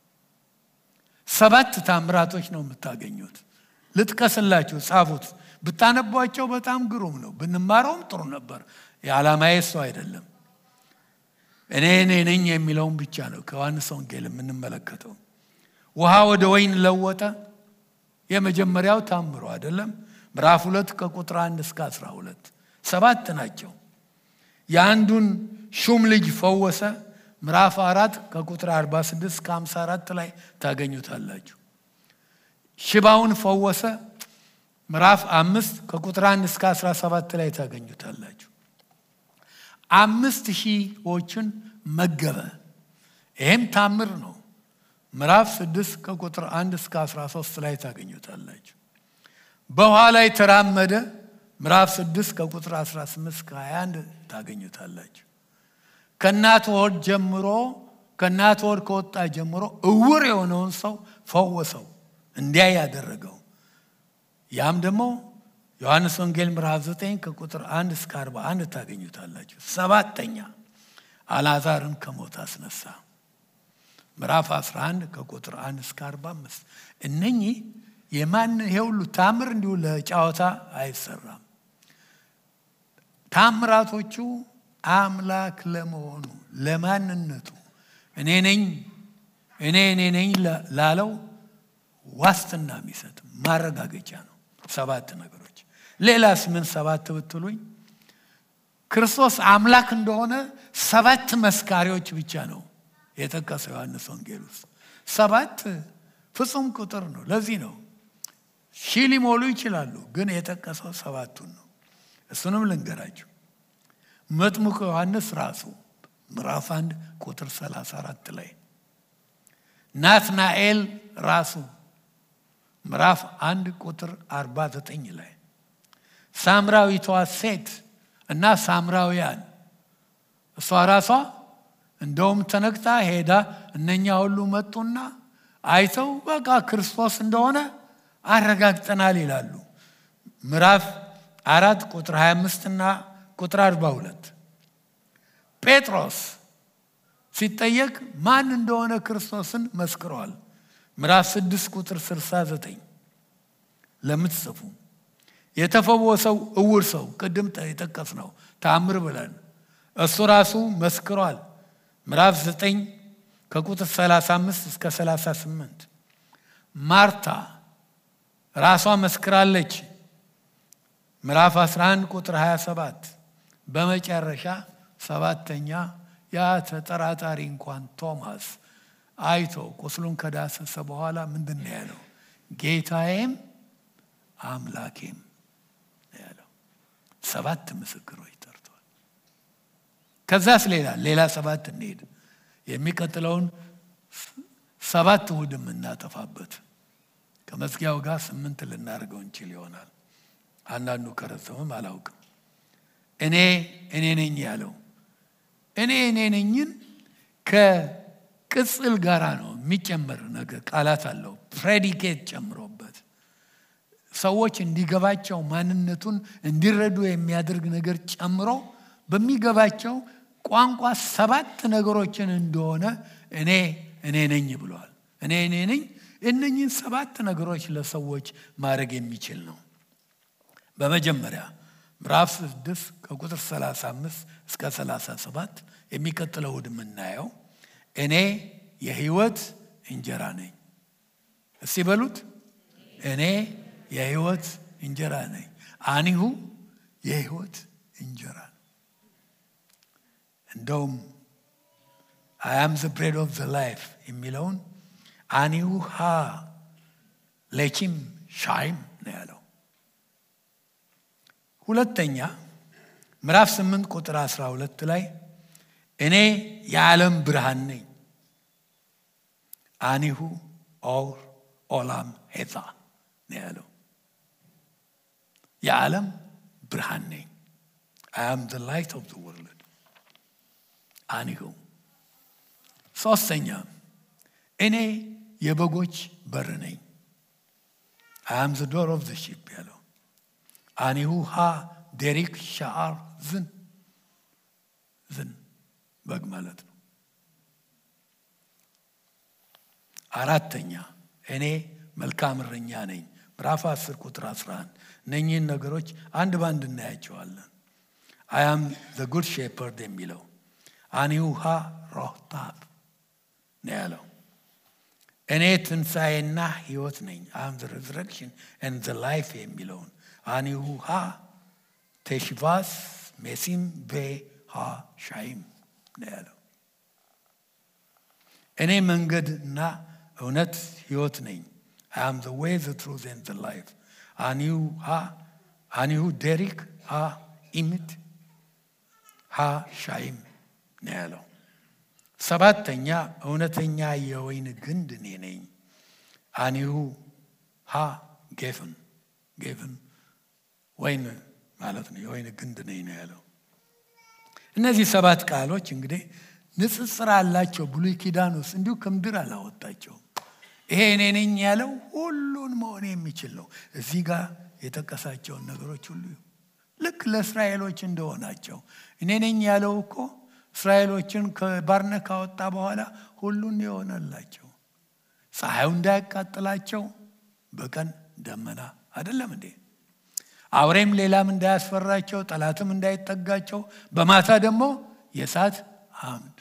ሰባት ታምራቶች ነው የምታገኙት። ልጥቀስላችሁ፣ ጻፉት። ብታነቧቸው በጣም ግሩም ነው። ብንማረውም ጥሩ ነበር። የዓላማዬ እሱ አይደለም። እኔ እኔ ነኝ የሚለውን ብቻ ነው ከዮሐንስ ወንጌል የምንመለከተው። ውሃ ወደ ወይን ለወጠ። የመጀመሪያው ታምሮ አይደለም። ምዕራፍ ሁለት ከቁጥር አንድ እስከ አስራ ሁለት ሰባት ናቸው። የአንዱን ሹም ልጅ ፈወሰ። ምዕራፍ አራት ከቁጥር 46 እስከ 54 ላይ ታገኙታላችሁ። ሽባውን ፈወሰ። ምዕራፍ አምስት ከቁጥር አንድ እስከ 17 ላይ ታገኙታላችሁ። አምስት ሺዎችን መገበ። ይህም ታምር ነው። ምዕራፍ ስድስት ከቁጥር አንድ እስከ 13 ላይ ታገኙታላችሁ። በውሃ ላይ ተራመደ። ምዕራፍ ስድስት ከቁጥር 18 እስከ 21 ታገኙታላችሁ። ከእናት ሆድ ጀምሮ ከእናት ሆድ ከወጣ ጀምሮ እውር የሆነውን ሰው ፈወሰው፣ እንዲያ ያደረገው ያም ደግሞ ዮሐንስ ወንጌል ምዕራፍ 9 ከቁጥር 1 እስከ 41 ታገኙታላችሁ። ሰባተኛ አልዓዛርን ከሞት አስነሳ። ምዕራፍ 11 ከቁጥር 1 እስከ 45 እነኚህ የማን ይሄ ሁሉ ታምር እንዲሁ ለጨዋታ አይሰራም። ታምራቶቹ አምላክ ለመሆኑ ለማንነቱ እኔ ነኝ እኔ እኔ ነኝ ላለው ዋስትና የሚሰጥ ማረጋገጫ ነው። ሰባት ነገሮች። ሌላስ ምን ሰባት ብትሉኝ ክርስቶስ አምላክ እንደሆነ ሰባት መስካሪዎች ብቻ ነው የጠቀሰው ዮሐንስ ወንጌል ውስጥ። ሰባት ፍጹም ቁጥር ነው። ለዚህ ነው ሺህ ሊሞሉ ይችላሉ፣ ግን የጠቀሰው ሰባቱን ነው። እሱንም ልንገራችሁ። መጥምቁ ዮሐንስ ራሱ ምዕራፍ አንድ ቁጥር 34 ላይ ናትናኤል ራሱ ምዕራፍ አንድ ቁጥር 49 ላይ ሳምራዊቷ ሴት እና ሳምራውያን እሷ ራሷ እንደውም ተነክታ ሄዳ እነኛ ሁሉ መጡና አይተው በቃ ክርስቶስ እንደሆነ አረጋግጠናል ይላሉ። ምዕራፍ አራት ቁጥር 25 እና ቁጥር 42 ጴጥሮስ ሲጠየቅ ማን እንደሆነ ክርስቶስን መስክረዋል። ምዕራፍ 6 ቁጥር 69 ለምትጽፉ የተፈወሰው እውር ሰው ቅድም የጠቀስ ነው ታምር ብለን እሱ ራሱ መስክሯል። ምዕራፍ 9 ከቁጥር 35 እስከ 38 ማርታ ራሷ መስክራለች። ምዕራፍ 11 ቁጥር 27 በመጨረሻ ሰባተኛ ያ ተጠራጣሪ እንኳን ቶማስ አይቶ ቁስሉን ከዳሰሰ በኋላ ምንድን ነው ያለው? ጌታዬም አምላኬም ነው ያለው። ሰባት ምስክሮች ጠርቷል። ከዛስ ሌላ ሌላ ሰባት እንሄድ። የሚቀጥለውን ሰባት እሑድ የምናጠፋበት ከመዝጊያው ጋር ስምንት ልናደርገው እንችል ይሆናል። አንዳንዱ ከረዘምም አላውቅም። እኔ እኔ ነኝ ያለው እኔ እኔ ነኝን ከቅጽል ጋራ ነው የሚጨመር ነገር ቃላት አለው ፕሬዲኬት ጨምሮበት ሰዎች እንዲገባቸው ማንነቱን እንዲረዱ የሚያደርግ ነገር ጨምሮ በሚገባቸው ቋንቋ ሰባት ነገሮችን እንደሆነ እኔ እኔ ነኝ ብለዋል። እኔ እኔ ነኝ እነኝህን ሰባት ነገሮች ለሰዎች ማድረግ የሚችል ነው። በመጀመሪያ ምዕራፍ ስድስት ከቁጥር 35 እስከ 37 የሚቀጥለው እሑድ የምናየው እኔ የህይወት እንጀራ ነኝ። እስቲ በሉት እኔ የህይወት እንጀራ ነኝ። አኒሁ የህይወት እንጀራ ነው። እንደውም አያም ዘ ብሬድ ኦፍ ዘ ላይፍ የሚለውን አኒሁ ሃ ሌኪም ሻይም ነው ያለው። ሁለተኛ ምዕራፍ 8 ቁጥር 12 ላይ እኔ የዓለም ብርሃን ነኝ። አኒሁ ኦር ኦላም ሄታ ነው ያለው። የዓለም ብርሃን ነኝ። አይ አም ዘ ላይት ኦፍ ዘ ወርልድ አኒሁ። ሶስተኛ እኔ የበጎች በር ነኝ። አይ አም ዘ ዶር ኦፍ ዘ ሺፕ ያለው አኒሁ ሃ ዴሪክ ሻአር ዝን ዝን በግ ማለት ነው። አራተኛ እኔ መልካም እረኛ ነኝ። ምዕራፍ 10 ቁጥር 11 እነኚህን ነገሮች አንድ ባንድ እናያቸዋለን። አያም ዘ ጉድ ሼፐርድ የሚለው አኒውሃ ሮህታብ ነው ያለው። እኔ ትንሣኤና ሕይወት ነኝ አም ዘ ሬዝረክሽን ኤንድ ዘ ላይፍ የሚለውን አኒውሃ ቴሽቫስ ሜሲም ቤ ሃ ሻይም ነው ያለው። እኔ መንገድና እውነት ሕይወት ነኝ አም ዘ ዌይ ዘ ትሩዝ ኤንድ ዘ ላይፍ አኒሁ ዴሪክ ሃ ኢምት ሃ ሻይም ነው ያለው። ሰባተኛ እውነተኛ የወይን ግንድ እኔ ነኝ። አኒሁ ሃ ጌፍን ጌፍን ወይን ማለት ነው። የወይን ግንድ ነኝ ነው ያለው። እነዚህ ሰባት ቃሎች እንግዲህ ንጽጽር አላቸው። ብሉይ ኪዳን ውስጥ እንዲሁ ከምድር አላወጣቸውም። ይሄ እኔ ነኝ ያለው ሁሉን መሆን የሚችል ነው። እዚህ ጋር የጠቀሳቸውን ነገሮች ሁሉ ልክ ለእስራኤሎች እንደሆናቸው እኔ ነኝ ያለው እኮ እስራኤሎችን ከባርነት ካወጣ በኋላ ሁሉን የሆነላቸው ፀሐዩ እንዳያቃጥላቸው በቀን ደመና አይደለም እንዴ? አውሬም ሌላም እንዳያስፈራቸው ጠላትም እንዳይጠጋቸው በማታ ደግሞ የእሳት አምድ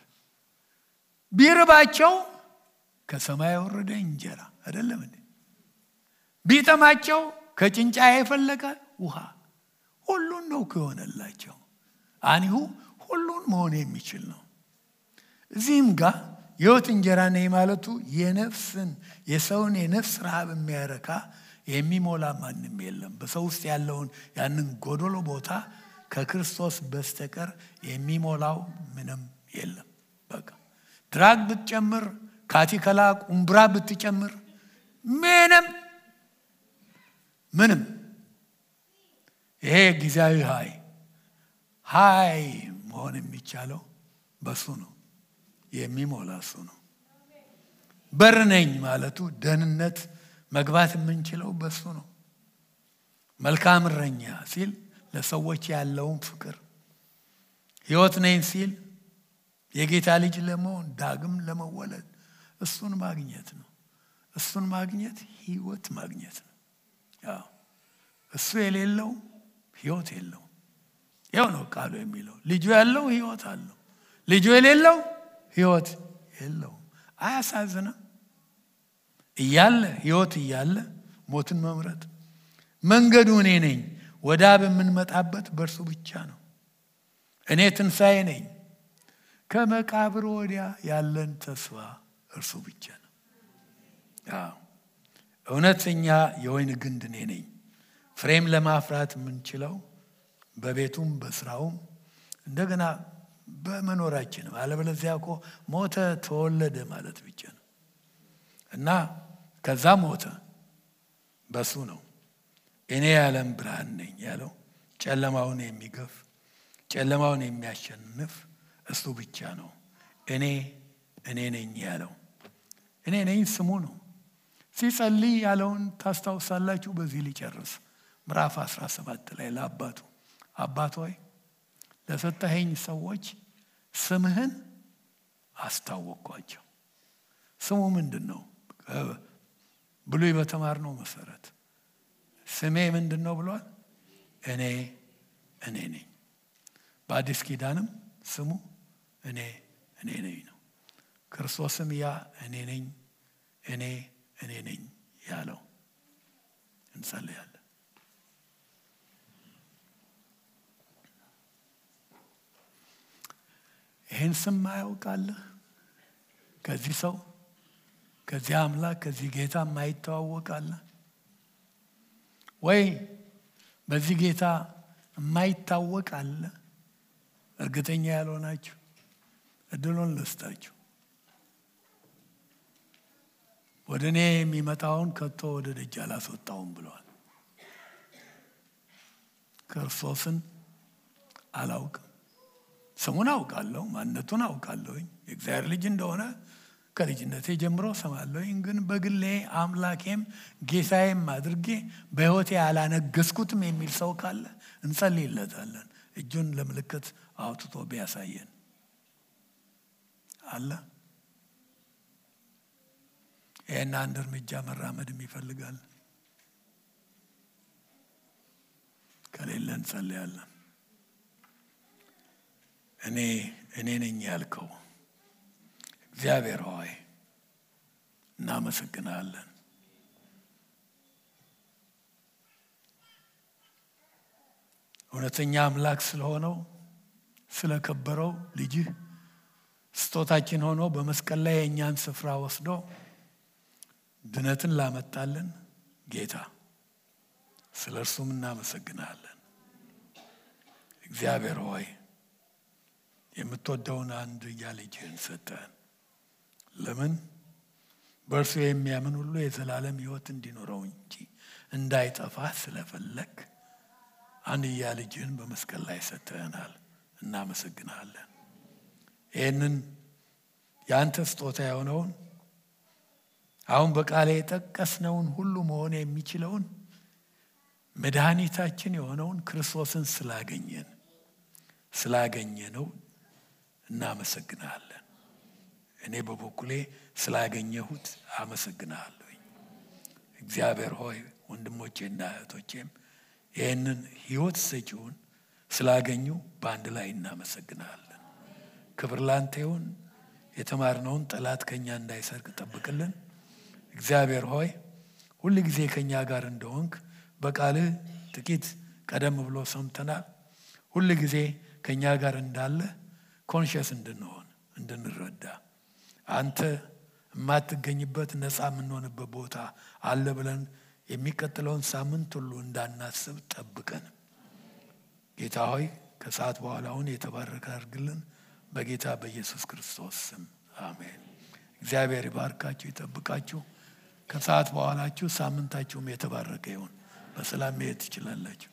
ቢርባቸው ከሰማይ የወረደ እንጀራ አይደለም እንዴ? ቢጠማቸው ከጭንጫ የፈለቀ ውሃ ሁሉን ነው ከሆነላቸው አኒሁ ሁሉን መሆን የሚችል ነው። እዚህም ጋር የሕይወት እንጀራ ነኝ ማለቱ የነፍስን የሰውን የነፍስ ረሃብ የሚያረካ የሚሞላ ማንም የለም። በሰው ውስጥ ያለውን ያንን ጎዶሎ ቦታ ከክርስቶስ በስተቀር የሚሞላው ምንም የለም። በቃ ድራግ ብትጨምር፣ ካቲከላ ቁምብራ ብትጨምር ምንም ምንም ይሄ ጊዜያዊ ሀይ ሀይ መሆን የሚቻለው በሱ ነው። የሚሞላ እሱ ነው። በር ነኝ ማለቱ ደህንነት መግባት የምንችለው በሱ ነው። መልካም እረኛ ሲል ለሰዎች ያለውን ፍቅር፣ ሕይወት ነኝ ሲል የጌታ ልጅ ለመሆን ዳግም ለመወለድ እሱን ማግኘት ነው። እሱን ማግኘት ሕይወት ማግኘት ነው። ያው እሱ የሌለው ሕይወት የለው። ያው ነው ቃሉ የሚለው ልጁ ያለው ሕይወት አለው፣ ልጁ የሌለው ሕይወት የለውም። አያሳዝንም? እያለ ሕይወት እያለ ሞትን መምረጥ። መንገዱ እኔ ነኝ፣ ወደ አብ የምንመጣበት በእርሱ ብቻ ነው። እኔ ትንሣኤ ነኝ። ከመቃብር ወዲያ ያለን ተስፋ እርሱ ብቻ ነው። አዎ እውነተኛ የወይን ግንድ እኔ ነኝ። ፍሬም ለማፍራት የምንችለው በቤቱም በስራውም እንደገና በመኖራችንም አለበለዚያ እኮ ሞተ ተወለደ ማለት ብቻ ነው እና ከዛ ሞተ በሱ ነው። እኔ የዓለም ብርሃን ነኝ ያለው ጨለማውን የሚገፍ ጨለማውን የሚያሸንፍ እሱ ብቻ ነው። እኔ እኔ ነኝ ያለው እኔ ነኝ ስሙ ነው። ሲጸልይ ያለውን ታስታውሳላችሁ። በዚህ ሊጨርስ ምዕራፍ 17 ላይ ለአባቱ አባት ሆይ ለሰጠኸኝ ሰዎች ስምህን አስታወቅኳቸው። ስሙ ምንድን ነው? ብሉይ በተማርነው መሰረት ስሜ ምንድን ነው ብሏል? እኔ እኔ ነኝ። በአዲስ ኪዳንም ስሙ እኔ እኔ ነኝ ነው። ክርስቶስም ያ እኔ ነኝ እኔ እኔ ነኝ ያለው። እንጸልያለን። ይህን ስም ማያውቃለህ? ከዚህ ሰው ከዚህ አምላክ ከዚህ ጌታ የማይተዋወቃለህ ወይ? በዚህ ጌታ የማይታወቅ አለ? እርግጠኛ ያልሆናችሁ እድሉን ልስጣችሁ። ወደ እኔ የሚመጣውን ከቶ ወደ ደጅ አላስወጣውም ብለዋል። ክርስቶስን አላውቅም። ስሙን አውቃለሁ፣ ማንነቱን አውቃለሁኝ። የእግዚአብሔር ልጅ እንደሆነ ከልጅነቴ ጀምሮ ሰማለሁኝ። ግን በግሌ አምላኬም ጌታዬም አድርጌ በሕይወቴ ያላነገስኩትም የሚል ሰው ካለ እንጸልይለታለን። እጁን ለምልክት አውጥቶ ቢያሳየን አለ። ይህን አንድ እርምጃ መራመድም ይፈልጋል። ከሌለ እንጸልያለን። እኔ እኔ ነኝ ያልከው እግዚአብሔር ሆይ እናመሰግናለን። እውነተኛ አምላክ ስለሆነው ስለከበረው ልጅህ ስጦታችን ሆኖ በመስቀል ላይ የእኛን ስፍራ ወስዶ ድነትን ላመጣልን ጌታ ስለ እርሱም እናመሰግናለን። እግዚአብሔር ሆይ የምትወደውን አንድያ ልጅህን ሰጠን። ለምን? በእርሱ የሚያምን ሁሉ የዘላለም ሕይወት እንዲኖረው እንጂ እንዳይጠፋ ስለፈለግ አንድያ ልጅህን በመስቀል ላይ ሰጥተናል። እናመሰግናለን። ይህንን የአንተ ስጦታ የሆነውን አሁን በቃሌ የጠቀስነውን ሁሉ መሆን የሚችለውን መድኃኒታችን የሆነውን ክርስቶስን ስላገኘን ስላገኘ ነው እናመሰግናለን። እኔ በበኩሌ ስላገኘሁት አመሰግናለሁኝ። እግዚአብሔር ሆይ ወንድሞቼና እህቶቼም ይህንን ሕይወት ሰጪውን ስላገኙ በአንድ ላይ እናመሰግናለን። ክብር ላንተ ይሁን። የተማርነውን ጠላት ከኛ እንዳይሰርቅ ጠብቅልን። እግዚአብሔር ሆይ ሁል ጊዜ ከኛ ጋር እንደሆንክ በቃልህ ጥቂት ቀደም ብሎ ሰምተናል። ሁል ጊዜ ከኛ ጋር እንዳለ ኮንሽስ እንድንሆን እንድንረዳ አንተ የማትገኝበት ነፃ የምንሆንበት ቦታ አለ ብለን የሚቀጥለውን ሳምንት ሁሉ እንዳናስብ ጠብቀን። ጌታ ሆይ ከሰዓት በኋላውን የተባረከ አድርግልን። በጌታ በኢየሱስ ክርስቶስ ስም አሜን። እግዚአብሔር ይባርካችሁ፣ ይጠብቃችሁ። ከሰዓት በኋላችሁ ሳምንታችሁም የተባረከ ይሁን። በሰላም መሄድ ትችላላችሁ።